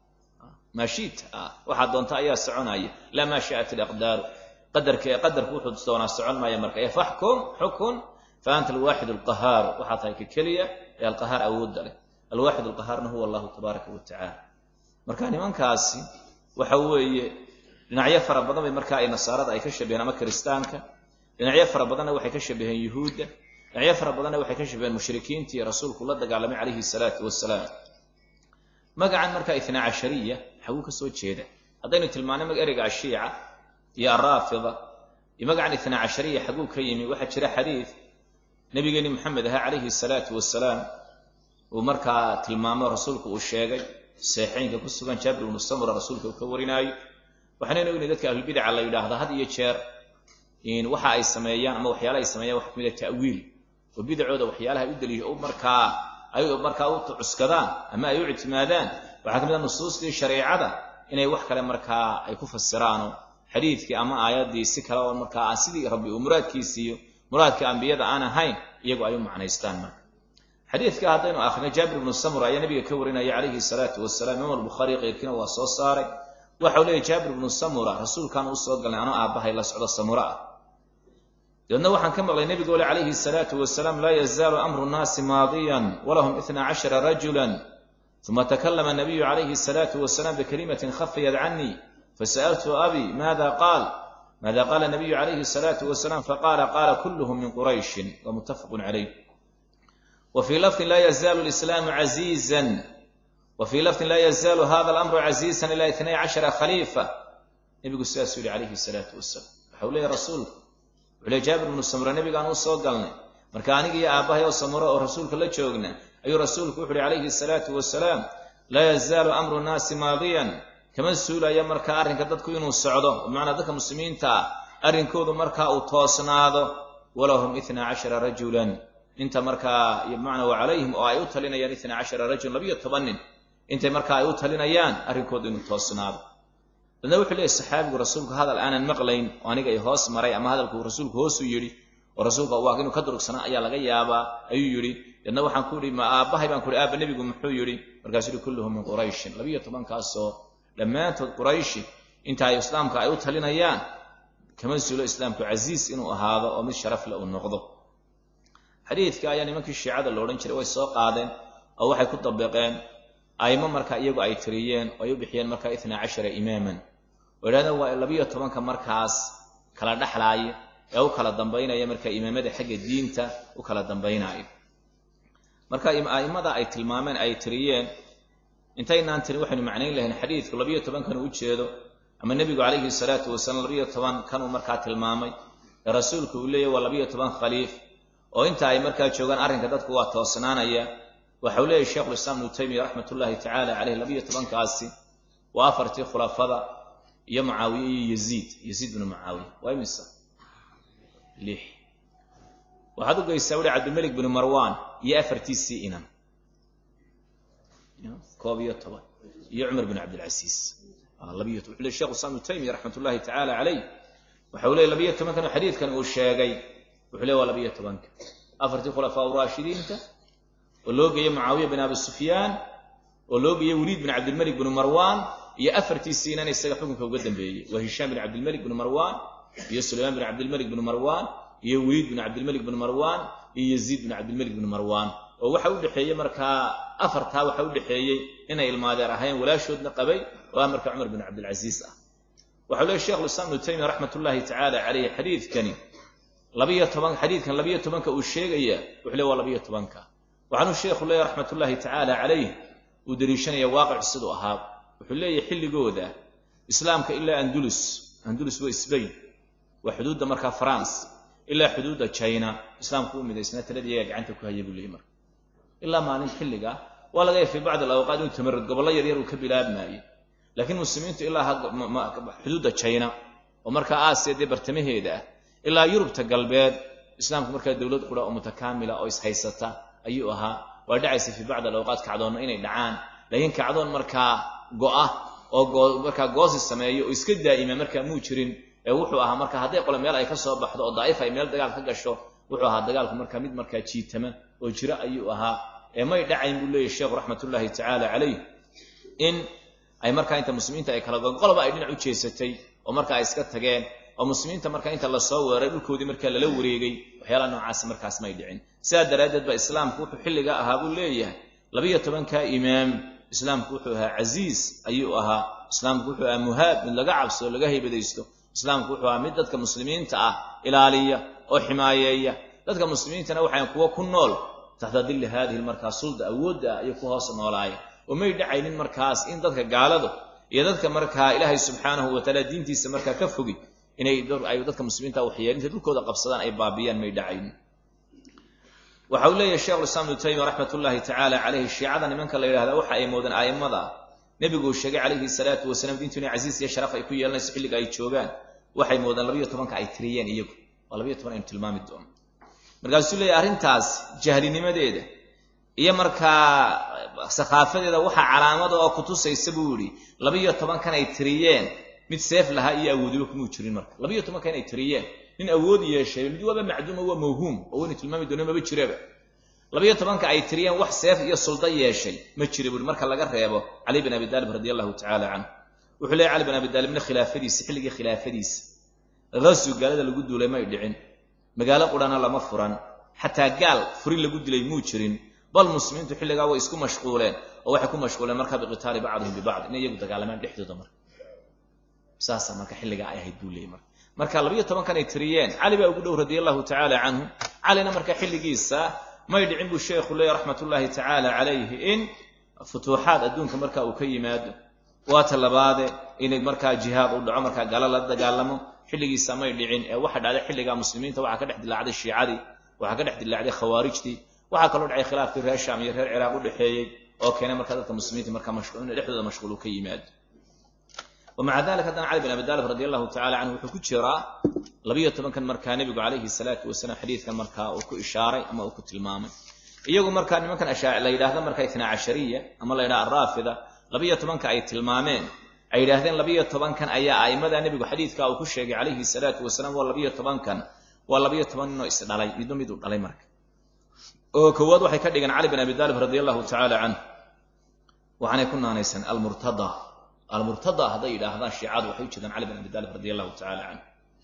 maa shita waxaa doonta ayaa soconaya laa maa shaءat alaqdaaru qadarka qadarku wuxuu doonaa socon maaya marka ee faxkum xukun fa anta alwaaxid alqahaaru waxaa tahay ka keliya ee alqahaar awoodda leh alwaaxid alqahaarna huwa allahu tabaaraka wa tacaala marka nimankaasi waxa weeye dhinacyo fara badan bay markaa ay nasaarada ay ka shabaheen ama kiristaanka dhinacyo fara badanna waxay ka shabaheen yuhuudda dhinacyo fara badanna waxay ka shabaheen mushrikiintii rasuulku la dagaalamay calayhi salaatu wasalaam magacan markaa itnaa cashariya xaguu ka soo jeeda haddaynu tilmaanay ereyga ashiica iyo alraafida iyo magacan itnaa cashariya xaguu ka yimi waxaa jira xadiid nabigeeni maxamed ahaa calayhi salaatu wasalaam uu markaa tilmaamo rasuulku uu sheegay seexeynka ku sugan jaabir ibnu samura rasuulka uu ka warinaayo waxaanaynu ognahy dadka ahlulbidaca la yidhaahda had iyo jeer waxa ay sameeyaan ama waxyaala ay sameeyaan waxa kamid a ta'wiil oo bidacooda waxyaalaha u daliisha markaa ay markaa u cuskadaan ama ay u ictimaadaan waxaa ka mid a nusuustii shareecada inay wax kale markaa ay ku fasiraano xadiidkii ama aayaddii si kale oo markaa aan sidii rabbi uu muraadkiisiiyo muraadka ambiyada aan ahayn iyagu ay u macnaystaan marka xadiidka haddaynu akhrino jaabir ibnu samura ayaa nabiga ka warinaya calayhi salaatu wasalaam imaam albukhaari keyrkiina waa soo saaray waxau leeyahy jaabir ibnu samura rasuulkaan u soo galnay anoo aabbahay la socdo samura ah dabeedna waxaan ka maqlay nebigu ole calayhi salaatu wasalaam laa yazaalu amru nnaasi maadiyan walahum itna cashara rajulan uma takalama nabiyu calayhi salaatu wasalaam bikalimatin khafiyat canii fasa'altu abi maada qaal maada qaala nabiyu calayhi salaatu wasalaam faqaala qaala kulluhum min qurayshin wa muttafaqun calayh wa fii lafdin laa yazaalu lislaamu casiizan wa fii lafdin laa yazaalu hada alamru casiizan ilaa itnay cashara khaliifa nebigu sidaasuu yihi calayhi salaatu wasalaam waxau leeyahy rasuulku wuxuu leey jaabir ibnu samura nebigaan u soo galnay marka aniga iyo aabbahay oo samuro oo rasuulka la joogna ayuu rasuulku wuxu uhi calayhi salaatu wasalaam laa yazaalu amru nnaasi maadiyan kama suulaya markaa arrinka dadku inuu socdo bimacnaa dadka muslimiinta ah arrinkoodu markaa uu toosnaado walahum itna cashara rajulan inta markaa bimacnaa wa calayhim oo ay u talinayaan itna cashara rajulan labiyo toban nin intay markaa ay u talinayaan arrinkoodu inuu toosnaado dadna wuxuu leeyahy saxaabigu rasuulku hadal aanan maqlayn oo aniga i hoos maray ama hadalkuu rasuulku hoosuu yidhi oo rasuulka waa inuu ka durugsanaa ayaa laga yaabaa ayuu yidhi dadna waxaan ku ihi ma aabbahay baan ku ihi aabba nebigu muxuu yidhi markaasuu yihi kulluhum min qurayshin labiyo tobankaasoo dhammaantood qurayshi inta ay islaamka ay u talinayaan kama suulo islaamku casiis inuu ahaado oo mid sharaf le uu noqdo xadiidka ayaa nimankii shiicada la odhan jiray way soo qaadeen oo waxay ku dabiqeen aymo marka iyagu ay tiriyeen oo ay u bixiyeen markaa itna cashara imaaman oo idhahdeen waa labiyo tobanka markaas kala dhexlaaya ee u kala dambaynaya marka imaamada xagga diinta u kala dambaynaayo marka a'immada ay tilmaameen ay tiriyeen intaynaan tirin waxaynu macnayn lahayn xadiidku labiyo tobankan u jeedo ama nebigu calayhi salaatu wasalaam labiyo toban kanuu markaa tilmaamay ee rasuulku uu leeyahy waa labiyo toban khaliif oo inta ay markaa joogaan arrinka dadku waa toosnaanaya waxau leeyahy sheikhulislaam ibnu taymiya raxmat ullaahi tacaala caleyh labiyo tobankaasi waa afartii khulafada iyo mucaawiye iyo yaziid yaziid binu mucaawiya waa imisa lix waxaad u geysaa wuhi cabdilmelik binu marwan iyo afartiisii inan koob iyo toban iyo cumar bin cabdilcasiis labiyo toban wuxuu ley shekhu islam ibnu taymiya raxmat ullaahi tacaala caleyh waxau leey labiyo tobankan oo xadiidkan uu sheegay wuxuu leey waa labiyo tobanka afartii khulafaa uraashidiinta oo loo geeyey mucaawiya bin abi sufyaan oo loo geeyey weliid bin cabdilmelik binu marwan iyo afartiisii inan isaga xukunka uga dambeeyey waa hishaam bin cabdilmelik binu marwan iyo sulaymaan bin cabdilmelik binu marwan iyo weliid bin cabdilmelik binu marwan iyo yaziid bin cabdilmelik binu marwan oo waxa u dhexeeyey markaa afartaa waxa u dhexeeyey inay ilmaadeer ahayn walaashoodna qabay oo ah marka cumar bin cabdilcasiis ah waxau leey shekhulislaam ibnu taymiya raxmat ullaahi tacaala caleyh xadiidkani labiyo toban xadiidkan labiyo tobanka uu sheegaya wuxuu le waa labiyo tobanka waxaanuu sheekhu leeyahy raxmat ullaahi tacaala calayh uu deliishanaya waaqic siduu ahaa wuxuu leeyahy xilligooda islaamka ilaa andulus andulus waa sbain waa xuduudda markaa france ilaa xuduudda china islaamku u midaysnaa taladii iyagaa gacanta ku haya buu leeyay marka ilaa maalin xilliga waa laga yahay fii bacdi alawqaat inuu tamarad gobollo yaryar uu ka bilaabmaayey laakiin muslimiintu ilaa xuduudda china oo markaa aasiya dee bartamaheeda ah ilaa yurubta galbeed islaamku markaa dowlad qura oo mutakaamila oo ishaysata ayuu ahaa waa dhacaysa fii bacdi alawqaat kacdoonna inay dhacaan laakiin kacdoon markaa go'a oo markaa goosi sameeyo oo iska daa'ima markaa muu jirin ee wuxuu ahaa marka hadday qole meel ay ka soo baxdo oo daa'if ay meel dagaal ka gasho wuxuu ahaa dagaalku markaa mid markaa jiitama oo jiro ayuu ahaa ee may dhacayn buu leeyahy sheekhu raxmatullaahi tacaala calayh in ay markaa inta muslimiinta ay kala goon qoloba ay dhinac u jeesatay oo marka ay iska tageen oo muslimiinta marka inta lasoo weeray dhulkoodii markaa lala wareegay waxyaalaha noocaasi markaas may dhicin sidaa daraaddeed ba islaamku wuxuu xilligaa ahaa buu leeyahay labiyo tobankaa imaam islaamku wuxuu ahaa casiis ayuu ahaa islaamku wuxuu ahaa muhaab mid laga cabsoo laga haybadaysto islaamku wuxuu ahaa mid dadka muslimiinta ah ilaaliya oo ximaayeeya dadka muslimiintana waxaan kuwo ku nool taxta dilli haadihi markaa sulda awoodda ah iyo ku hoos noolaaya oo may dhacaynin markaas in dadka gaaladu iyo dadka markaa ilaahay subxaanahu watacaala diintiisa markaa ka fogi inay ay dadka muslimiinta waxyeelin intay dhulkooda qabsadaan ay baabiyaan may dhacaynin waxa uu leeyahay shekhulislaam ibnu taymiya raxmat ullaahi tacaala caleyhi shiicada nimanka la yidhahda waxa ay moodeen a'immada nebiguu sheegay calayhi salaatu wasalaam diintu inay casiis iyo sharaf ay ku yeelanayso xilliga ay joogaan waxay moodeen labiyo tobanka ay tiriyeen iyagu waa labiyo toban aynu tilmaami doono markaasuu leeyahy arrintaas jahlinimadeeda iyo markaa sakhaafadeeda waxaa calaamada oo kutusaysa buu yidhi labiyo tobankan ay tiriyeen mid seef lahaa iyo awoodiba kumuu jirin marka labiyo tobankan ay tiriyeen nin awood yeeshay mid waaba macduuma waa mawhuum oo waynu tilmaami doona maba jiraba labiyo tobanka ay tiriyeen wax seef iyo suldo yeeshay ma jira buuri marka laga reebo cali bin abi daalib radi allahu tacaala canhu wuxuu leeyahy cali bin abi daalibna khilaafadiisa xilligii khilaafadiisa hasu gaalada lagu duulay may dhicin magaalo qurana lama furan xataa gaal furin lagu dilay muu jirin bal muslimiintu xilligaa way isku mashquuleen oo waxay ku mashquuleen marka biqitaali bacdihim bibacd inay iyagu dagaalamaan dhexdooda marka saasa marka xilligaa ay ahayd buu leeyay marka marka labiyo tobankan ay tiriyeen cali baa ugu dhow radia allahu tacaala canhu calina marka xilligiisa may dhicin buu sheekhu leeyahy raxmat ullaahi tacaala calayhi in futuuxaad adduunka marka uu ka yimaado waata labaade inay markaa jihaad u dhaco markaa galo la dagaalamo xilligiisa may dhicin ee waxa dhacday xilligaa muslimiinta waxaa ka dhex dilaacday shiicadii waxaa ka dhex dilaacday khawaarijtii waxaa kaloo dhacay khilaafkii reer shaam iyo reer ciraaq u dhexeeyey oo keenay markaa dadka muslimiinta markaa mashquul in dhexdooda mashquul uu ka yimaado wamaca dalik haddana cali bin abi daalib radi allahu tacala canhu wuxuu ku jiraa labiyo tobankan markaa nebigu calayhi salaatu wasalaam xadiidkan markaa uu ku ishaaray ama uu ku tilmaamay iyagu markaa nimankan la yidhaahdo markaa itnaa cashariya ama la yidhaha araafida labiyo tobanka ay tilmaameen ay yidhaahdeen labiyo tobankan ayaa a'immada nebigu xadiidka uu ku sheegay calayhi salaatu wasalaam waa labiyo tobankan waa labiyo toban ninoo isdhalay midba miduu dhalay marka oo koowaad waxay ka dhigeen cali bin abi daalib radi allahu tacaala canhu waxaanay ku naanaysan almurtada almurtada hadday yidhaahdaan shiicadu waxay u jeedaan cali bin abi daalib radi allahu tacala canhu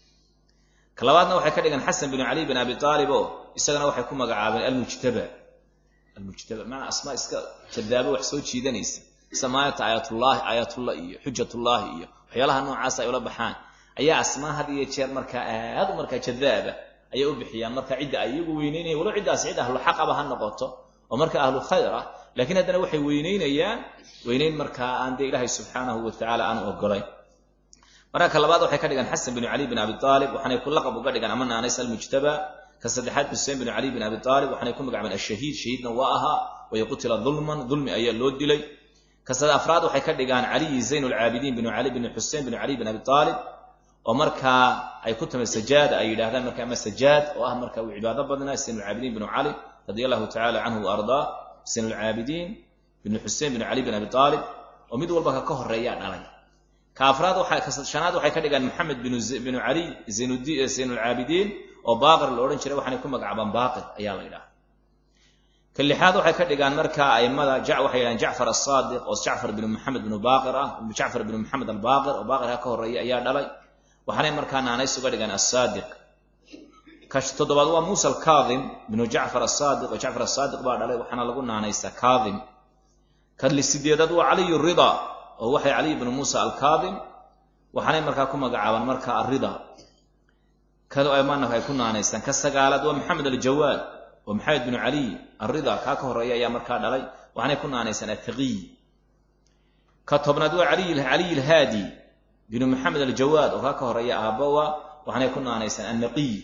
ka labaadna waxay ka dhigeen xasan bin cali bin abi aalib oo isagana waxay ku magacaabeen almujtaba almujtaba maanaa asmaa iska jadaabo wax soo jiidanaysa samaayata aayatullaahi aayatullah iyo xujatullaahi iyo waxyaalaha noocaas ay ula baxaan ayaa asmaa had iyo jeer markaa aad u markaa jadaaba ayay u bixiyaan marka cidda ay iyagu weyneynayaan walow ciddaas cid ahlu xaqaba ha noqoto oo marka ahlu khayr ah laakiin haddana waxay weyneynayaan weyneyn markaa aan dee ilaahay subxaanahu wa tacaala aanu ogolayn marka ka labaad waxay ka dhigaan xasan binu cali bin abi aalib waxaanay ku laqab uga dhigaan ama naanays almujtaba ka saddexaad xuseen binu cali bin abi aalib waxaanay ku magacaabeen ashahiid shahiidna waa ahaa wayo qutila dulman dulmi ayaa loo dilay ka afraad waxay ka dhigaan caliyi zayn lcaabidiin binu cali bin xuseen binu cali bin abi aalib oo markaa ay ku tamay sajaada ay yidhahdaan marka ama sajaad oo ah marka uu cibaado badnaa zayn lcaabidiin binu cali radia allahu tacala canhu wa ardaa zayn lcaabidiin binu xuseen binu cali bin abi aalib oo mid walba ka ka horeeyaa dhalay ka afraad shanaad waxay ka dhigaan maxamed binu cali zayn lcaabidiin oo baaqir la odhan jiray waxaanay ku magacaabaan baaqir ayaa la yidhaha ka lixaad waxay ka dhigaan markaa aimada waxay yidhahaan jacfar asaadiq oo jacfar binu maxamed binu baaqir ah jacfar binu maxamed albaaqir oo baaqirka ka horeeya ayaa dhalay waxaanay markaa naanays uga dhigaan asaadiq ka toddobaad waa muusa alkaadim binu jacfar asaadiq oo jacfar asaadiq baa dhalay waxaana lagu naanaysaa kaadim ka sideedaad waa caliy rida oo waxay caliy binu muusa alkaadim waxaanay markaa ku magacaabaan markaa arida ay ku naanaysaan ka sagaalaad waa maxamed aljawaad oo maxamed binu caliy arida kaa ka horeeya ayaa markaa dhalay waxaanay ku naanaysaan ataqiy ka tobnaad waa caliy alhaadi binu maxamed aljawaad oo kaa ka horeeya aabawa waxaanay ku naanaysaan annaqiy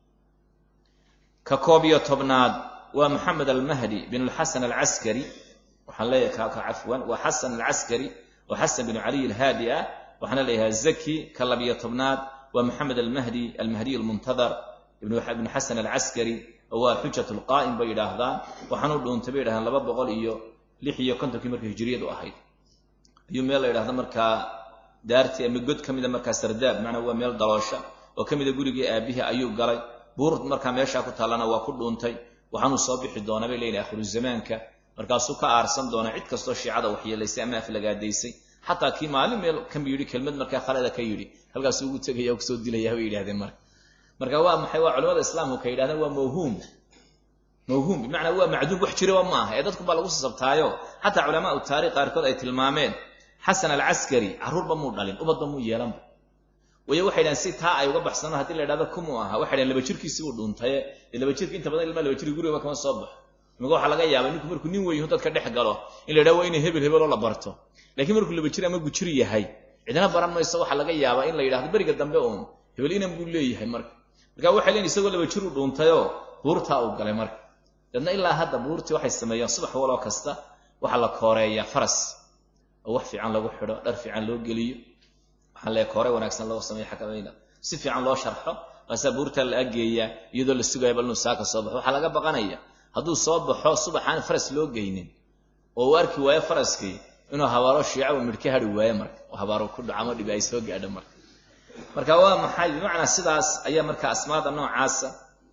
ka koob iyo tobnaad waa maxamed almahdi bin alxasan alcaskari waxaan leeyahay ka cafwan waa xasan alcaskari oo xasan binu caliy alhaadi ah waxaana leeyahay zaki ka labiyo tobnaad waa maxamed almahdi almahdiy almuntadar ibnu xasan alcaskari oo waa xujat lqaa'im bay yidhaahdaan waxaanuu dhuuntay bay yidhahdaan laba boqol iyo lix iyo kontonkii marka hijiriyadu ahayd ayuu meel la yidhahdo markaa daartii ama god ka mida markaa sardaab macnaa waa meel daloosha oo ka mida gurigii aabihii ayuu galay buur markaa meeshaa ku taallana waa ku dhuuntay waxaanuu soo bixi doona bay leeyihin akhiru zamaanka markaasuu ka aarsan doona cid kastoo shiicada waxyeelaysay ama aflagaadaysay xataa kii maalin meel ka yidhi kelmad markaa khalada ka yidhi halkaasuu ugu tegaya o kusoo dilaya bay yidhahdeen marka marka waa maxay waa culamada islaamku ka yidhahdeen waa mawhuum mawhuum bimacnaa waa macduum wax jiraba ma aha ee dadku baa lagu sasabtaayo xataa culamaau taarikh qaarkood ay tilmaameen xasan alcaskari carruurba muu dhalin ubadba muu yeelanba wayo waxay dhahen si taa ay uga baxsano haddii la yidhahdo kumuu ahaa waxay dhahen laba jirkiisi uu dhuntaye dee laba jirki inta badan ilmaa laba jirki gurigaba kama soo baxo imika waxaa laga yaabay ninku markuu nin weyn yaho dadka dhex galo in la yidhahdo waa inay hebel hebeloo la barto laakiin markuu laba jir ama gujir yahay cidna baran mayso waxaa laga yaabaa in la yidhahdo beriga dambe uun hebel inan buu leeyahay marka marka waxay leeyiin isagoo laba jir u dhuuntayoo buurtaa uu galay marka dadna ilaa hadda buurtii waxay sameeyaan subax waloo kasta waxaa la kooreeyaa faras oo wax fiican lagu xidho dhar fiican loo geliyo waxaa lee koore wanaagsan loo sameeyo xakamayna si fiican loo sharxo maasaa buurtaa la ageeyaa iyadoo la sugaya bal inuu saaka soo baxo waxaa laga baqanaya hadduu soo baxo subaxaan faras loo geynin oo uu arki waayo faraskii inuu habaaro shiica uu midhka hari waayo marka oo habaaro ku dhaco ama dhibi ay soo gaadho marka marka waa maxay bimacnaa sidaas ayaa marka asmaada noocaasa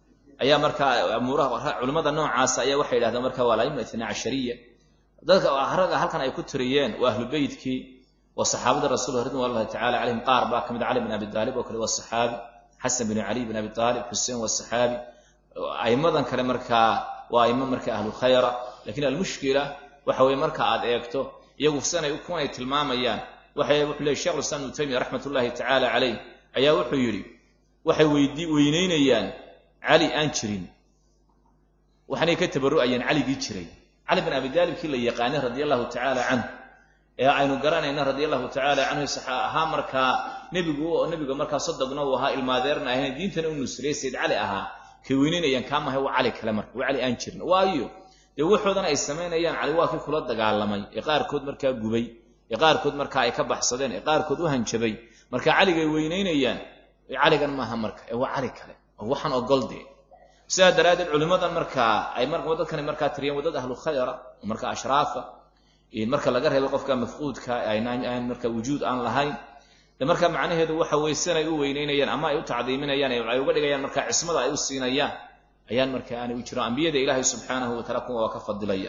ayaa markaa amuuraha culimmada noocaasa ayaa waxay yidhahdeen marka waa alaima itnaa cashariya dadka ragga halkan ay ku tiriyeen waa ahlu beytkii waa saxaabada rasuulka ridwan allahi tacala calayhim qaar baa kamid cali bin abi aalib oo kale waa saxaabi xasan bin cali bin abi aalib xuseen waa saxaabi aimadan kale markaa waa aimo marka ahlu khayra lakiin almushkila waxa weye marka aad eegto iyagu sanay kuwan ay tilmaamayaan waxay wuxuu leeyay shekh islam ibnu taymiya raxmat ullahi tacaala calayh ayaa wuxuu yidhi waxay weydii weynaynayaan cali aan jirin waxaanay ka tabarru'ayaan caligii jiray cali bin abi daalibkii la yaqaanay radia allahu tacaala canhu ee aynu garanayna radia allahu tacaala canhu saxa ahaa markaa nebigu oo nebiga markaa sodogna uu ahaa ilmaadeerna ahayn diintana u nusriyey sayd cali ahaa kay weynaynayaan kaa mahay waa cali kale marka waa cali aan jirin waayo dee waxoodana ay samaynayaan cali waa kii kula dagaalamay ee qaarkood markaa gubay ee qaarkood markaa ay ka baxsadeen ee qaarkood u hanjabay marka caligay weynaynayaan caligan maaha marka ee waa cali kale oo waxaan ogoldee sidaa daraaddeed culimmadan markaa ay dadkani markaa tiriyeen waddada ahlu khayra oo marka ashraafa marka laga reebo qofka mafquudka aan marka wujuud aan lahayn de marka macnaheedu waxa weye sinay u weynaynayaan ama ay u tacdiiminayaan ay uga dhigayaan marka cismada ay u siinayaan ayaan marka aanay u jiro ambiyada ilaahay subxaanahu wataala kuwa waa ka fadilaya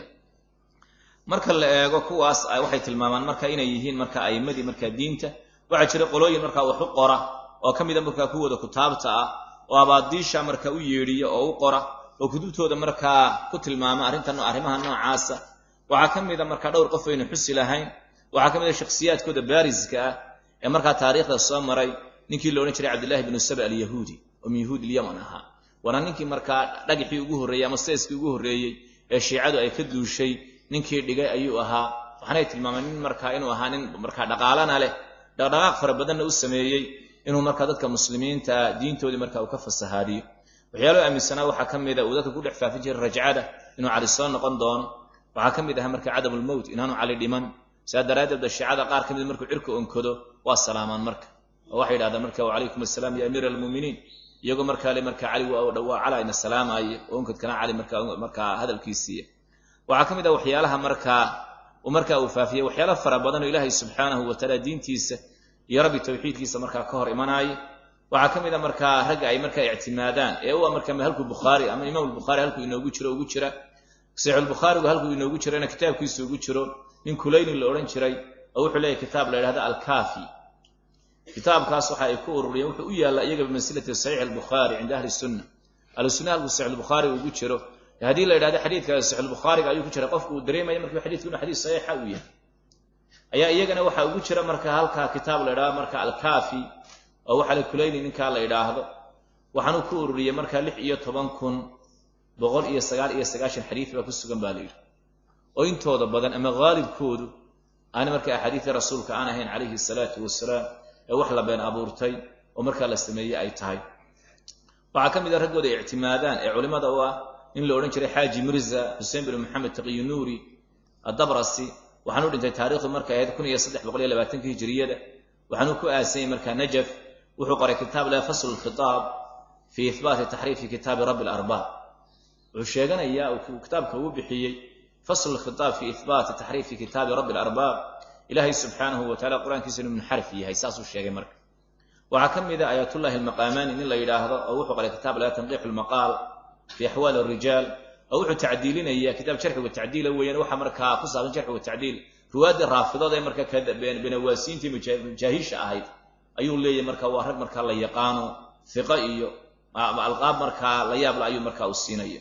marka la eego kuwaas waxay tilmaamaan marka inay yihiin marka aimadii marka diinta waxaa jira qolooyin marka wax u qora oo ka mida markaa kuwooda kutaabta ah oo abaadiisha marka u yeedhiya oo u qora oo kutubtooda markaa ku tilmaama arrintan arrimaha noocaasa waxaa ka mida markaa dhowr qof aynu xusi lahayn waxaa ka mida shakhsiyaadkooda baariska ah ee markaa taariikhda soo maray ninkii la odhan jiray cabdillahi bnu saba alyahuudi oo min yahuud ilyaman ahaa waana ninkii markaa dhagixii ugu horreeyey ama seeskii ugu horreeyey ee shiicadu ay ka duushay ninkii dhigay ayuu ahaa waxaanay tilmaameen nin markaa inuu ahaa nin markaa dhaqaalana leh dhaqdhaqaaq fara badanna u sameeyey inuu markaa dadka muslimiinta diintoodii marka uu ka fasahaadiyo waxyaaloo aaminsanaa waxaa ka mida uu dadka ku dhex faafin jiray rajcada inuu cali soo noqon doono waxaa ka mid aha marka cadamulmowt inaanu cali dhiman sidaa daraaddeed da shiicada qaar ka mid markuu cirka onkodo waa salaamaan marka oo waxay yidhahdaan marka wacalaykum assalaam ya amiira almuuminiin iyagoo markaa le marka cali waa cala ina salaamaaye oo onkadkana cali markaa hadalkiisiiya waxaa ka mid ah waxyaalaha markaa markaa uu faafiyey waxyaala fara badan oo ilaahay subxaanahu watacaala diintiisa iyo rabbi tawxiidkiisa markaa ka hor imanaaye waxaa ka mid a markaa ragga ay markaa ictimaadaan ee u marka halkuu bukhaari ama imaam albukhaari halkuu inoogu jiro ugu jira saxiixulbukhaarigu halkuu inoogu jirana kitaabkiisa ugu jiro nin kulayni la odhan jiray oo wuxuu leeyahy kitaab la yidhahda alkaafi kitaabkaas waxa ay ku ururiyeen wuxuu u yaallaa iyaga bimansilati saxiix albukhaari cinda ahli sunna ahlu sunna halkuu saxiixulbukhaari ugu jiro haddii la yidhahdo xadiidka saxiixulbukhaariga ayuu ku jira qofku uu dareemaya marka xadiidku inu xadiis saxiixa uu yahay ayaa iyagana waxaa ugu jira marka halkaa kitaab la yidhahdo marka alkaafi oo waxaa la kulayni ninkaa la yidhaahdo waxaanuu ku ururiyey marka lix iyo toban kun boqol iyo sagaal iyo sagaashan xadiid baa ku sugan baa la yidhi oo intooda badan ama haalibkoodu aana marka axaadiidii rasuulka aan ahayn calayhi salaatu wasalaam ee wax la been abuurtay oo markaa la sameeyey ay tahay waxaa ka mid a raggooda ay ictimaadaan ee culimmada u ah in la odhan jiray xaaji mirza xuseen bin maxamed taqiyu nuuri addabrasi waxaanu dhintay taarikhdu markay ahayd kun iyo saddex boqol iyo labaatanka hijiriyada waxaanuu ku aasanyay markaa najaf wuxuu qoray kitaab leh fasl lkhitaab fii ihbaati taxriifi kitaabi rabbi alarbaab wuxuu sheeganayaa uu kitaabka uu bixiyey fasl lkhitaab fii ihbaati taxriifi kitaabi rabbi alarbaab ilaahay subxaanahu wa tacala qur-aankiisa inuu munxarif yahay saasuu sheegay marka waxaa ka mid a aayatullahi almaqaamaani nin la yidhaahdo oo wuxuu qoray kitaab leh tanqiixu lmaqaal fii axwaali arijaal oo wuxuu tacdiilinaya kitaab jarxi wa tacdiila weeyaan waxa markaa ku saabsan jarxi wa tacdiil ruwaaddii raafidood ee marka benawaasiintii majaahiisha ahayd ayuu leeyahy marka waa rag markaa la yaqaano fiqo iyo alqaab markaa la yaabla ayuu markaa u siinaya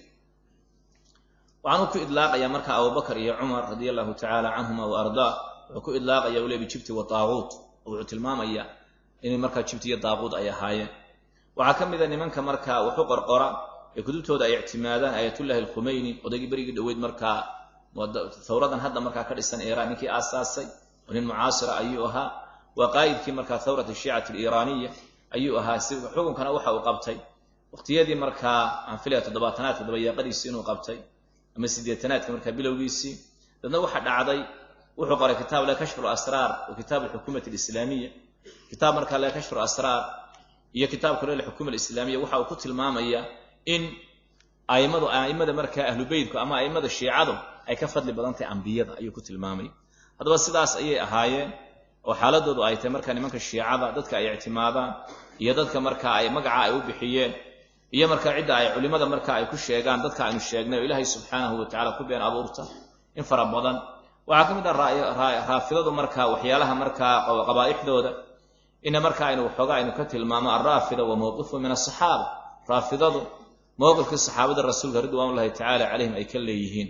waxaanuu ku idlaaqaya marka abubakar iyo cumar radia allahu tacaala canhuma wa ardaa wuxuu ku idlaaqaya u le bijibti wa taaquut oo wuxuu tilmaamaya inay markaa jibti iyo daaquud ay ahaayeen waxaa ka mid a nimanka markaa waxu qorqora ee kutubtooda ay ictimaadaan aayatullahi alkhumeyni odaygii berigii dhoweyd markaa thawradan hadda markaa ka dhisan iiraan ninkii aasaasay oo nin mucaasira ayuu ahaa waa qaa'idkii markaa thawrat ashiicati aliiraaniya ayuu ahaa si xukunkana waxa uu qabtay waqtiyadii markaa aan filaya toddobaatanaadka dabayaaqadiisii inuu qabtay ama siddeetanaadka markaa bilowgiisii dadna waxa dhacday wuxuu qoray kitaab le kashfu lasraar wa kitaab alxukuumati alislaamiya kitaab markaa le kashfu lasraar iyo kitaabka le alxukuma alislaamiya waxa uu ku tilmaamaya in aimadu a'immada markaa ahlu beytku ama a'immada shiicadu ay ka fadli badan tahay ambiyada ayuu ku tilmaamay haddaba sidaas ayay ahaayeen oo xaaladoodu ay tahay markaa nimanka shiicada dadka ay ictimaadaan iyo dadka markaa ay magaca ay u bixiyeen iyo markaa cidda ay culimmada marka ay ku sheegaan dadka aynu sheegnay oo ilaahay subxaanahu wa tacala ku been abuurta in fara badan waxaa ka mid ah raafidadu markaa waxyaalaha markaa qabaa'ixdooda ina marka aynu waxoogaa aynu ka tilmaamo alraafida wa mowqifu min asaxaaba raafidadu mowqifkii saxaabada rasuulka ridwaan ullahi tacaala calayhim ay ka leeyihiin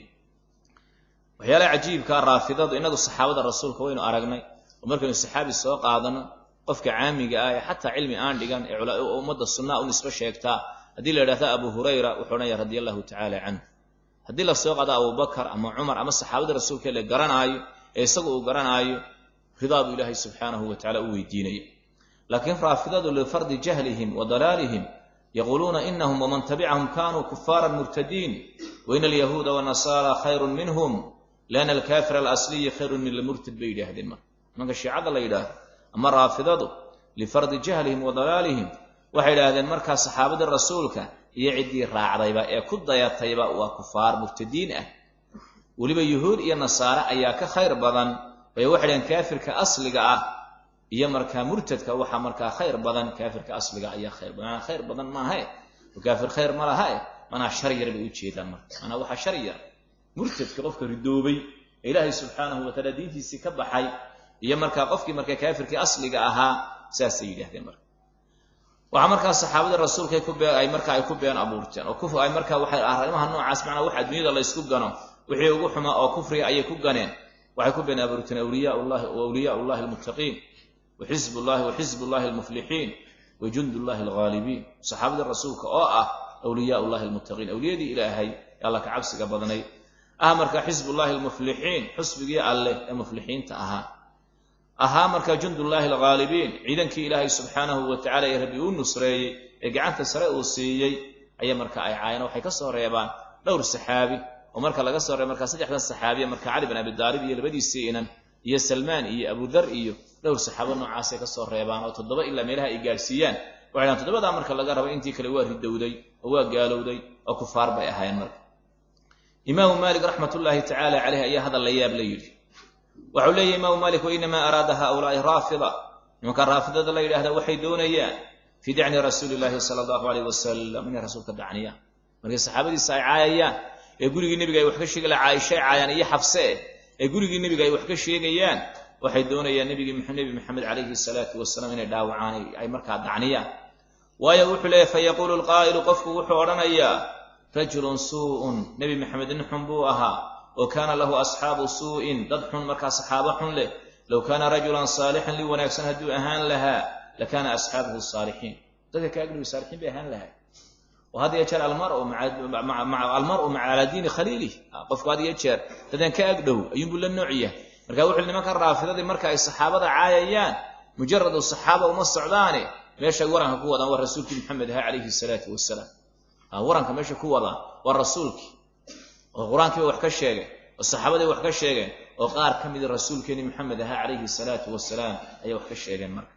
waxyaalaha cajiibkaa raafidadu inagu saxaabada rasuulka waynu aragnay oo markaynu saxaabi soo qaadano qofka caamiga ah ee xataa cilmi aan dhigan ee ummadda sunnaa u nisbo sheegtaa haddii la yidhahda abu hurayra wuxuu odhanaya radi allahu tacaala canhu haddii la soo qaado abubakar ama cumar ama saxaabada rasuulka la garanaayo ee isagu uu garanaayo ridaa buu ilaahay subxaanahu wa tacala u weydiinaya laakiin raafidadu lifardi jahlihim wa dalaalihim yaquuluuna inahum waman tabicahum kanuu kufaaran murtadiin waina alyahuuda wanasaara khayrun minhum lianna alkaafir alasliyi khayrun min almurtad bay yidhaahdeen marka nimanka shiicada la yidhaahdo ama raafidadu lifardi jahlihim wa dalaalihim waxay idhaahdeen markaa saxaabadii rasuulka iyo ciddii raacdayba ee ku dayatayba waa kufaar murtadiin ah weliba yuhuud iyo nasaare ayaa ka khayr badan bay waxay dhaheen kaafirka asliga ah iyo markaa murtadka waxaa markaa khayr badan kaafirka asliga ayaa khayr badan manaa khayr badan maahae oo kaafir khayr ma lahae manaa shar yar bay ujeedaan marka manaa waxaa shar yar murtadka qofka ridoobay ee ilaahay subxaanahu wataala diintiisii ka baxay iyo markaa qofkii markaa kaafirkii asliga ahaa saasay yidhahdeen marka waxaa markaa saxaabadii rasuulka ay markaa ay ku been abuurteen oo ay markaa waxay arrimaha noocaas macnaa waxa adduunyada la ysku gano wixii ugu xumaa oo kufriga ayay ku ganeen waxay ku been abuurteen awliyaa llahi wa awliyaa llahi almuttaqiin wa xisb llahi wa xisb llahi almuflixiin wa jund llahi alghaalibiin saxaabadii rasuulka oo ah awliyaa llahi almuttaqiin awliyadii ilaahay ee alla ka cabsiga badnayd ah markaa xisb llahi almuflixiin xusbigii alleh ee muflixiinta ahaa ahaa markaa jundullaahi alghaalibiin ciidankii ilaahay subxaanahu wa tacala ee rabbi uu nusreeyey ee gacanta sare uu siiyey ayaa marka ay caayeen waxay ka soo reebaan dhowr saxaabi oo marka laga soo reeba markaa saddexdan saxaabiya marka cali bin abi daalib iyo labadiisii inan iyo salmaan iyo abudar iyo dhowr saxaabo noocaasay ka soo reebaan oo toddoba ilaa meelaha ay gaadhsiiyaan waxay dhahan toddobadaa marka laga rabo intii kale waa ridowday oo waa gaalowday oo kufaar bay ahaayeen marka imaamu maalik raxmat ullaahi tacaala caleyh ayaa hadal la yaab la yidhi waxau leeyahy imaamu malik wainamaa araada haulaai raafida nimanka raafidada la yidhaahda waxay doonayaan fii dacni rasuuli llaahi sala allahu aleyh wasalam inay rasuulka dacniyaan markay saxaabadiisa ay caayayaan ee gurigii nebiga ay wax ka sheegi laha caaishay caayaan iyo xabse eh ee gurigii nebiga ay wax ka sheegayaan waxay doonayaan nebigii nebi maxamed calayhi salaatu wasalaam inay dhaawacaan ay markaa dacniyaan waayo wuxuu leeyahy fayaquulu lqaa'ilu qofku wuxuu odhanayaa rajulun suu'un nebi maxamed nin xun buu ahaa oo kaana lahu asxaabu suu'in dad xun markaa saxaabo xun leh low kaana rajulan saalixan li wanaagsan hadduu ahaan lahaa lakaana asxaabuhu saalixiin dadka ka agdhowi saalixiin bay ahaan lahaa oo had iyo jeer almaru almar'u maca calaa diini khaliilih qofku had iyo jeer dadan ka agdhow ayuunbuu la nooc yahay marka wuxuu nimanka raafidadii marka ay saxaabada caayayaan mujaradu saxaaba uma socdaane meeshay waranka ku wadaan waa rasuulkii maxamed aha calayhi salaatu wasalaam waranka meesha ku wadaan waa rasuulkii oo qur-aankii ba wax ka sheegeen oo saxaabadii wax ka sheegeen oo qaar ka mida rasuulkeeni maxamed ahaa calayhi salaatu wasalaam ayay wax ka sheegeen marka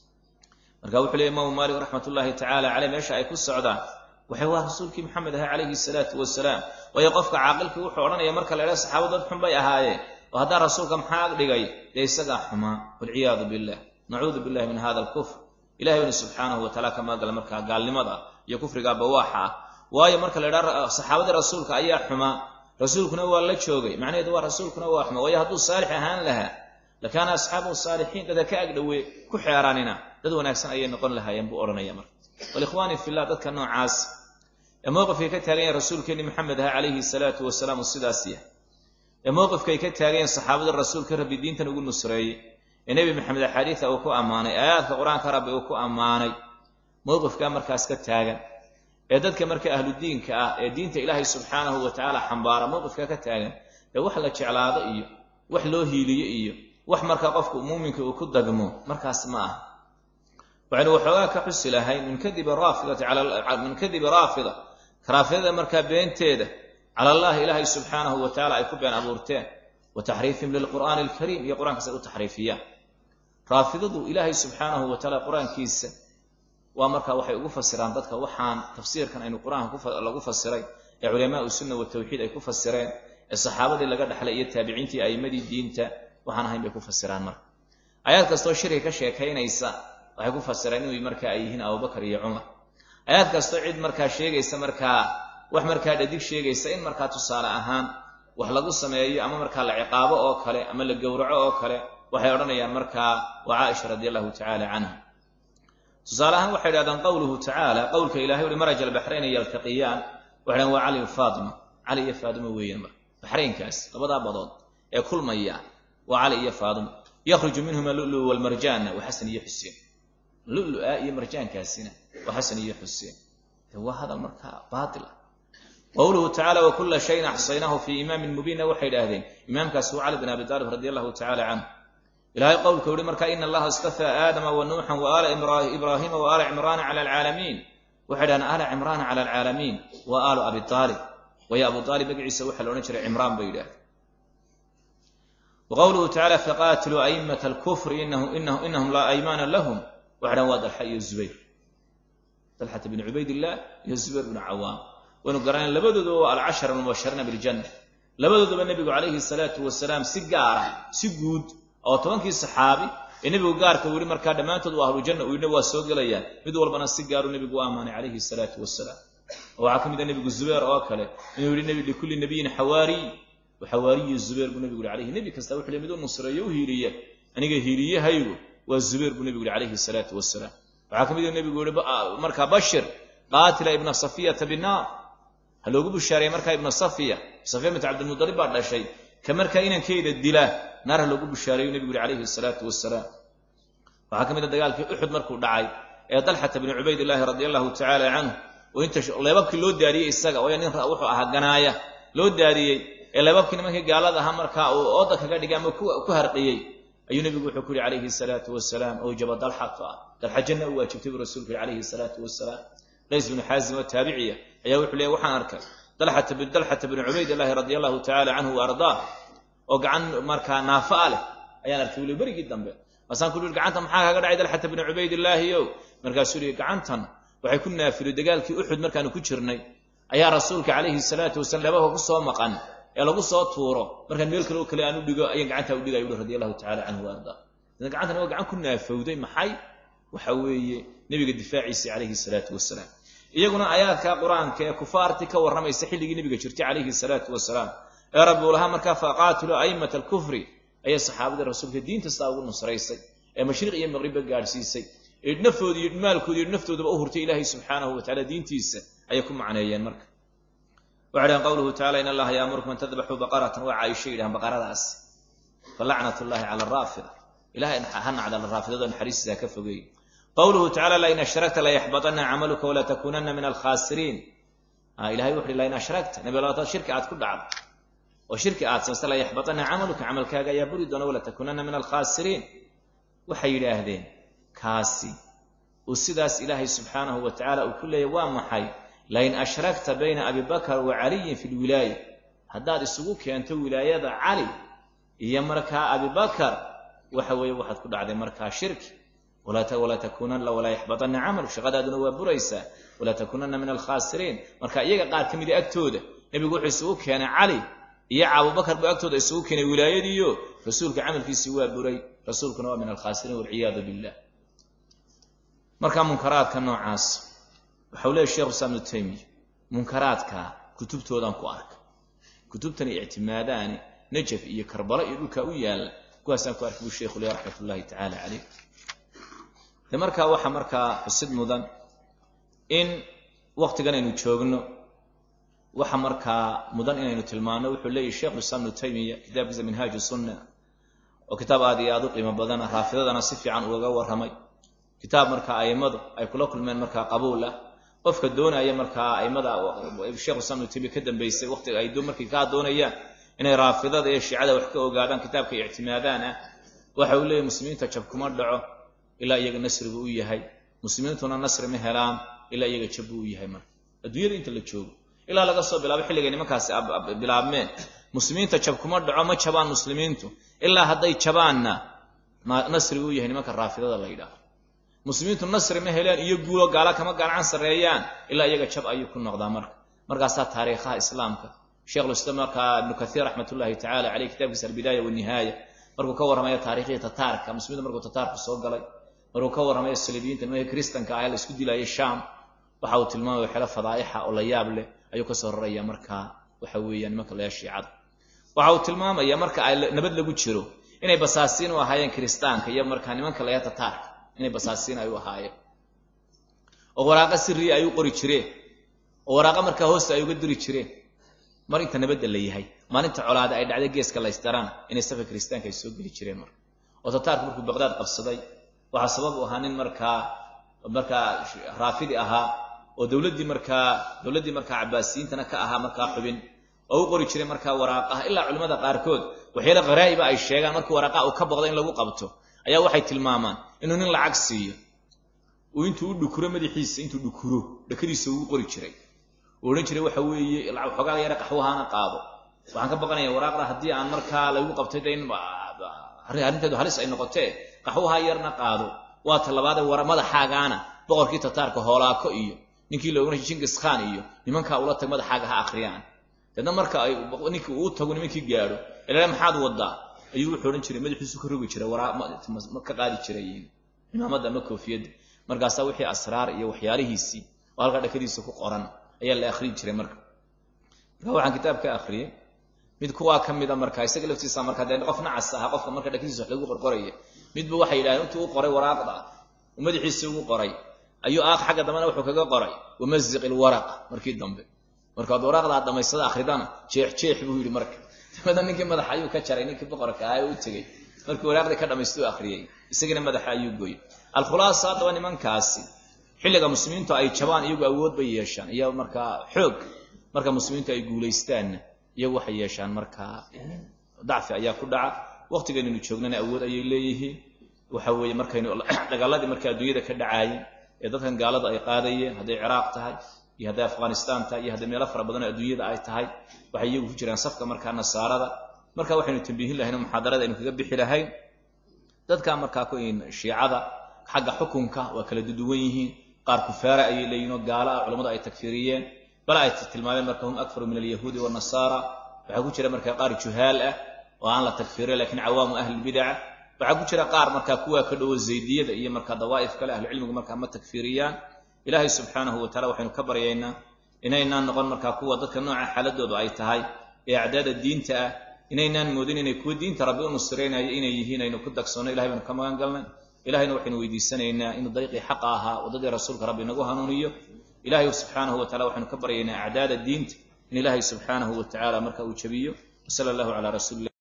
marka wuxuu leey imaamu maalik raxmat ullaahi tacaala caleyh meesha ay ku socdaan waxay waa rasuulkii maxamed ahaa calayhi salaatu wasalaam waayo qofka caaqilkii wuxuu odhanaya marka la idhaha saxaabadu dad xun bay ahaayeen oo haddaa rasuulka maxaa ag dhigay dee isagaa xumaa walciyaadu billah nacuudu billahi min hada alkufr ilahay bani subxaanahu wataala ka maagala markaa gaalnimada iyo kufriga bawaaxa ah waayo marka la idhaha saxaabadii rasuulka ayaa xumaa rasuulkuna waa la joogay macnaheedu waa rasuulkuna waa xumaa waayo hadduu saalix ahaan lahaa lakaana asxaabuhu saalixiin dadka ka agdhowe ku xeeraanina dad wanaagsan ayay noqon lahaayeen buu odhanaya marka walikhwaani fillah dadka noocaas ee mowqifkay ka taagan yahen rasuulkeeni maxamed aha calayhi salaatu wasalaam uu sidaas yahay ee mowqifkay ka taagan yahen saxaabadii rasuulka rabbi diintan ugu nusreeyey ee nebi maxamed axaadiida uu ku ammaanay aayaadka qur-aanka rabbi uu ku ammaanay mowqifkaa markaas ka taagan ee dadka marka ahludiinka ah ee diinta ilaahay subxaanahu wa tacaala xambaara mowqifka ka taagan ee wax la jeclaado iyo wax loo hiiliyo iyo wax markaa qofku muuminka uu ku dagmo markaas ma aha waxaynu waxoogaa ka xusi lahay min kadibi raafidati min kadibi raafida raafidada markaa beenteeda cala allahi ilaahay subxaanahu wa tacala ay ku been abuurteen wa taxriifihim lilqur'aani alkariim iyo qur-aankaas ay u taxriifiyaan raafidadu ilaahay subxaanahu wa tacaala qur-aankiisa waa markaa waxay ugu fasiraan dadka waxaan tafsiirkan aynu qur-aanka lagu fasiray ee culamaau sunna watawxiid ay ku fasireen ee saxaabadii laga dhexlay iyo taabiciintii a'immadii diinta waxaan ahayn bay ku fasiraan marka aayaad kastoo shirki ka sheekaynaysa waxay ku fasireen inuu marka ay yihiin abubakar iyo cumar aayaad kastoo cid markaa sheegaysa markaa wax markaa dhadig sheegaysa in markaa tusaale ahaan wax lagu sameeyo ama markaa la ciqaabo oo kale ama la gowraco oo kale waxay odhanayaan markaa waa caaisha radi allahu tacaala canha tusaale ahaan waxay idhahdaan qowluhu tacaala qowlka ilahay uhi maraj albaxrayna yaltaqiyaan waxay dhahan waa cali faatima cali iyo faadimo weeyaan marka baxraynkaas labadaa badood ee kulmaya waa cali iyo faadimo yakhruju minhuma lulu walmarjaanna waa xasan iyo xuseen lulu-a iyo marjaankaasina waa xasan iyo xuseen de waa hadal markaa baatila qowluhu tacala wakula shayin axsaynaahu fii imaamin mubiinna waxay idhaahdeen imaamkaasi waa cali bin abi taalib radi allahu tacala canhu ilahay qowlka uhi marka ina allaha istafaa aadama wa nuuxan wa aala ibraahiima wa aala cimraana cala alcaalamiin waxay dhahdeen aala cimraana cala alcaalamiin wa aalu abi aalib waayo abu aalib magaciisa waxaa la odhan jiray cimraan bay yidhahdeen waqowluhu tacala faqaatiluu aimata alkufri inahum laa aymaana lahum waxay dhahen waa dalxa iyo zubayr dalxata bn cubaydillah iyo zubayr bnu cawaam waynu garanay labadooduba waa alcashara mubashariina biljanna labadoodaba nebigu calayhi salaatu wasalaam si gaara si guud oo tobankii saxaabi ee nebigu gaarka u yihi markaa dhammaantood waa ahlujanna uu yidhina waa soo gelayaan mid walbana si gaaru nebigu u ammaanay calayhi salaatu wasalaam waxaa ka mid a nebigu zubayr oo kale inuu yihi likulli nabiyin xawaariy xawaariyi zubayr buu nebigu yihi alayhi nebi kasta wuxuu li mid u nusreeyo u hiiliya aniga hiiliyahaygu waa zubayr buu nebigu yihi calayhi salaatu wasalaam waxaa ka mid a nebigu yihi markaa bashir qaatila ibna safiyata binaar ha loogu bushaareeyey markaa ibna safiya safiya bint cabdilmudalib baa dhashay ka markaa inankeeda dila naar ha loogu bushaareeyu nebigu yihi calayhi salaatu wasalaam waxaa ka mid a dagaalkii uxud markuu dhacay ee dalxata bni cubaydillaahi radia allahu tacaala canhu oo inta leebabkii loo daadiyey isaga waayo nin wuxuu ahaa ganaaya loo daadiyey ee leebabkii nimankii gaalada ahaa markaa uu ooda kaga dhigay ama ku harqiyey ayuu nebigu wuxuu ku yihi calayhi salaatu wasalaam owjaba dalxata dalxa janna u waajibtay buu rasuulku yihi calayhi salaatu wasalaam qays bnu xaazim oo taabiciya ayaa wuxuu leeyay waxaan arkay dalxata bni cubaydillaahi radia allahu tacaala canhu wa ardaa oo gacan markaa naafaa leh ayaan arkay wuli berigii dambe maasaan ku ui gacanta maxaa kaga dhacay dalxata bni cubaydillaahiyow markaasuu yihi gacantan waxay ku naafilo dagaalkii uxud markaanu ku jirnay ayaa rasuulka calayhi salaatu wasalaam leebabka ku soo maqan ee lagu soo tuuro markaan meel kale oo kale aan u dhigo ayaan gacantaa u dhigay uhi radi allahu tacala canhu wa ardaa idan gacantan waa gacan ku naafowday maxay waxa weeye nebiga difaaciisa calayhi salaatu wasalaam iyaguna aayaadka qur-aanka ee kufaartii ka warramaysa xilligii nebiga jirtay calayhi salaatu wasalaam ee rabbi uu lahaa markaa faqaatiluu aimata alkufri ayay saxaabadii rasuulka diinta sidaa ugu nusraysay ee mashriq iyo maqribba gaadhsiisay ee nafoodi iyo maalkoodi iyo naftoodaba u hurtay ilaahay subxaanahu wa tacala diintiisa ayay ku macneeyeen marka waxay dhahan qowluhu tacala in allaha yaamurukum an tadbaxuu baqaratan waa caaisho yidhahan baqaradaas falacnat llahi cala araafida ilahay ha nacdala raafidada naxariistiisa ka fogeey qowluhu tacala lain ashrakta layaxbaطana camaluka walaa takunana min alkhasiriin ilahay wuxu uhi lain ashrakta nabi hadaad shirki aad ku dhacdo oo shirki aad samaysta layaxbaطana camaluka camalkaaga ayaa buri doona walaa takunana min alkhasiriin waxay yidhaahdeen kaasi uu sidaas ilaahay subxaanahu wa tacala uu ku leeyay waa maxay lain ashrakta bayna abi bakr wa caliyin fi lwilaaya haddaad isugu keento wilaayada cali iyo markaa abi bakar waxa weeye waxaad ku dhacday markaa shirki walaa takuunana walaa yaxbaطana camaluk shaqadaaduna waa buraysaa walaa takuunana min alkhasiriin marka iyaga qaar ka mida agtooda nebigu wuxuu isugu keenay cali iyo abubakar buu agtooda isugu keenay wilaayadiiyo rasuulka camalkiisii waa buray rasuulkuna waa min alkhasiriin walciyaadu billah marka munkaraadka noocaas waxau leeyay shekhu islam ibnu taymiya munkaraadka kutubtoodan ku arka kutubtani ictimaadaani najaf iyo karbalo iyo dhulkaa u yaalla kuwaasaan ku arkay buu sheikhu leh raxmat ullahi tacaala caleyh de markaa waxaa markaa xusid mudan in waktigan aynu joogno waxa markaa mudan inaynu tilmaano wuxuu leeyahy sheikhu islam ibnu taymiya kitaabkiisa minhaaju sunna oo kitaab aad iyo aad u qiimo badana raafidadana si fiican ugaga warramay kitaab markaa a'immadu ay kula kulmeen markaa qabuul ah qofka doonaya markaa a'immada sheikhu islam ibnu taymiya ka dambeysay waqtiga ay markay kaa doonayaan inay raafidada iyo shiicada wax ka ogaadaan kitaabka ictimaadaan ah waxa uu leeyahy muslimiinta jab kuma dhaco ilaa iyaga nasrigu u yahay muslimiintuna nasri ma helaan ilaa iyaga jab buu u yahay marka adduunyada inta la joogo ilaa laga soo bilaabo xilligay nimankaasi bilaabmeen muslimiinta jab kuma dhaco ma jabaan muslimiintu ilaa hadday jabaanna nasrigu u yahay nimanka raafidada la yidhaaho muslimiintu nasri ma heleen iyo guulo gaala kama gacan sarreeyaan ilaa iyaga jab ayuu ku noqdaa marka markaasaa taariikhaha islaamka sheikhulislaam markaa ibnu kaiir raxmat ullahi tacala caleyh kitaabkiisa albidaaya wanihaaya markuu ka warramayo taarikhii tataarka muslimiinta markuu tataarku soo galay markuu ka warramayo saliibiyiinta nimanka kristanka ah la isku dilaayay sham waxa uu tilmaamaya waxyaala fadaa'ixa oo la yaab leh ayuu kasoo raraya markaa waxa weeyaan nimanka laya shiicada waxa uu tilmaamaya marka ay nabad lagu jiro inay basaasiin u ahaayeen kiristaanka iyo markaa nimanka laya tataarka inay basaasiin ay u ahaayeen oo waraaqa siriya ay u qori jireen oo waraaqa markaa hoosta ay uga diri jireen mar inta nabadda la yahay maalinta colaada ay dhacday geeska laystarana inay safka kiristaanka ay soo geli jireen marka oo tataarku markuu baqdaad qabsaday waxaa sabab u ahaa nin markaa markaa raafidi ahaa oo dowladdii markaa dowladdii markaa cabaasiyiintana ka ahaa markaa xubin oo u qori jiray markaa waraaqaha ilaa culimmada qaarkood waxyaala qaraa'iba ay sheegaan markii waraaqa uu ka boqdo in lagu qabto ayaa waxay tilmaamaan inuu nin lacag siiyo uu intuu u dhukuro madaxiisa intuu dhukuro dhakadiisa uu qori jiray uu odhan jiray waxa weeye xoogaa yara qaxwahaana qaado waxaan ka baqanaya waraaqda haddii aan markaa laygu qabtay de in arrinteedu halis ay noqotee qaxwaha yarna qaado waa talabaade war madaxaagaana boqorkii tataarka hoolaako iyo ninkii la ohanay jingis khan iyo nimankaa ula tag madaxaaga ha akhriyaan deedna marka ay ninkii uu tago nimankii gaadho ilaa maxaad wadaa ayuu wuxuu odhan jiray madaxiisu ka rogi jiray waraa ka qaadi jiray imaamadda ama koofiyadda markaasaa wixii asraar iyo waxyaalihiisii oo halkaa dhakadiisa ku qoran ayaa la akhriyi jiray marka marka waxaan kitaab ka akhriyey mid kuwaa ka mida marka isaga laftiisa marka dee qof nacas aha qofka marka dhakadiisa wax lagu qorqoraya midba waxay yidhahdeen intuu u qoray waraaqda uu madaxiisa ugu qoray ayuu aaq xagga dambena wuxuu kaga qoray wamaziq ilwaraqa markii dambe markaad waraaqdaa dhamaysada akhridana jeex jeex buu yidhi marka dabada ninkii madaxa ayuu ka jaray ninkii boqorka ahaa ee u tegey markii waraaqdii ka dhamaystuu akhriyey isagiina madaxa ayuu gooyey alkhulaasa haddaba nimankaasi xilliga muslimiintu ay jabaan iyagu awood bay yeeshaan iyo markaa xoog marka muslimiintu ay guulaystaanna iyagu waxay yeeshaan markaa dacfi ayaa ku dhaca waqtigaynaynu joognana awood ayay leeyihiin waxa weeye markaynu dagaaladii marka adduunyada ka dhacaayeen ee dadkan gaalada ay qaadayeen hadday ciraaq tahay iyo hadday afghanistaan tahay iyo hadday meelo fara badan oo adduunyada ay tahay waxay iyagu ku jiraan safka markaa nasaarada marka waxaynu tambiihin lahayn oo muxaadarada aynu kaga bixi lahayn dadka markaa ku shiicada xagga xukunka waa kala duduwan yihiin qaar kufaara ayay leeyihin oo gaalo ah culammadu ay takfiriyeen bal ay tilmaameen marka hum akfaru min alyahuudi wanasaara waxaa ku jira markaa qaar juhaal ah oo aan la takfirin lakiin cawaamu ahlilbidaca waxaa ku jira qaar markaa kuwaa ka dhowo zaydiyada iyo markaa dawaa'if kale ahlucilmigu markaa ma takfiriyaan ilaahay subxaanahu wa tacala waxaynu ka baryaynaa inaynaan noqon markaa kuwa dadka nooca xaaladoodu ay tahay ee acdaada diinta ah inaynaan moodin inay kuwa diinta rabbi u nusraynayo inay yihiin aynu ku dagsoonno ilahay baynu ka magan galnay ilahayna waxaynu weydiisanaynaa inuu dariiqii xaqa ahaa waddadii rasuulka rabbi nagu hanuuniyo ilahay subxaanahu wa tacala waxaynu ka baryaynaa acdaada diinta in ilaahay subxaanahu wa tacala marka uu jabiyo wasala allahu calaa rasuuli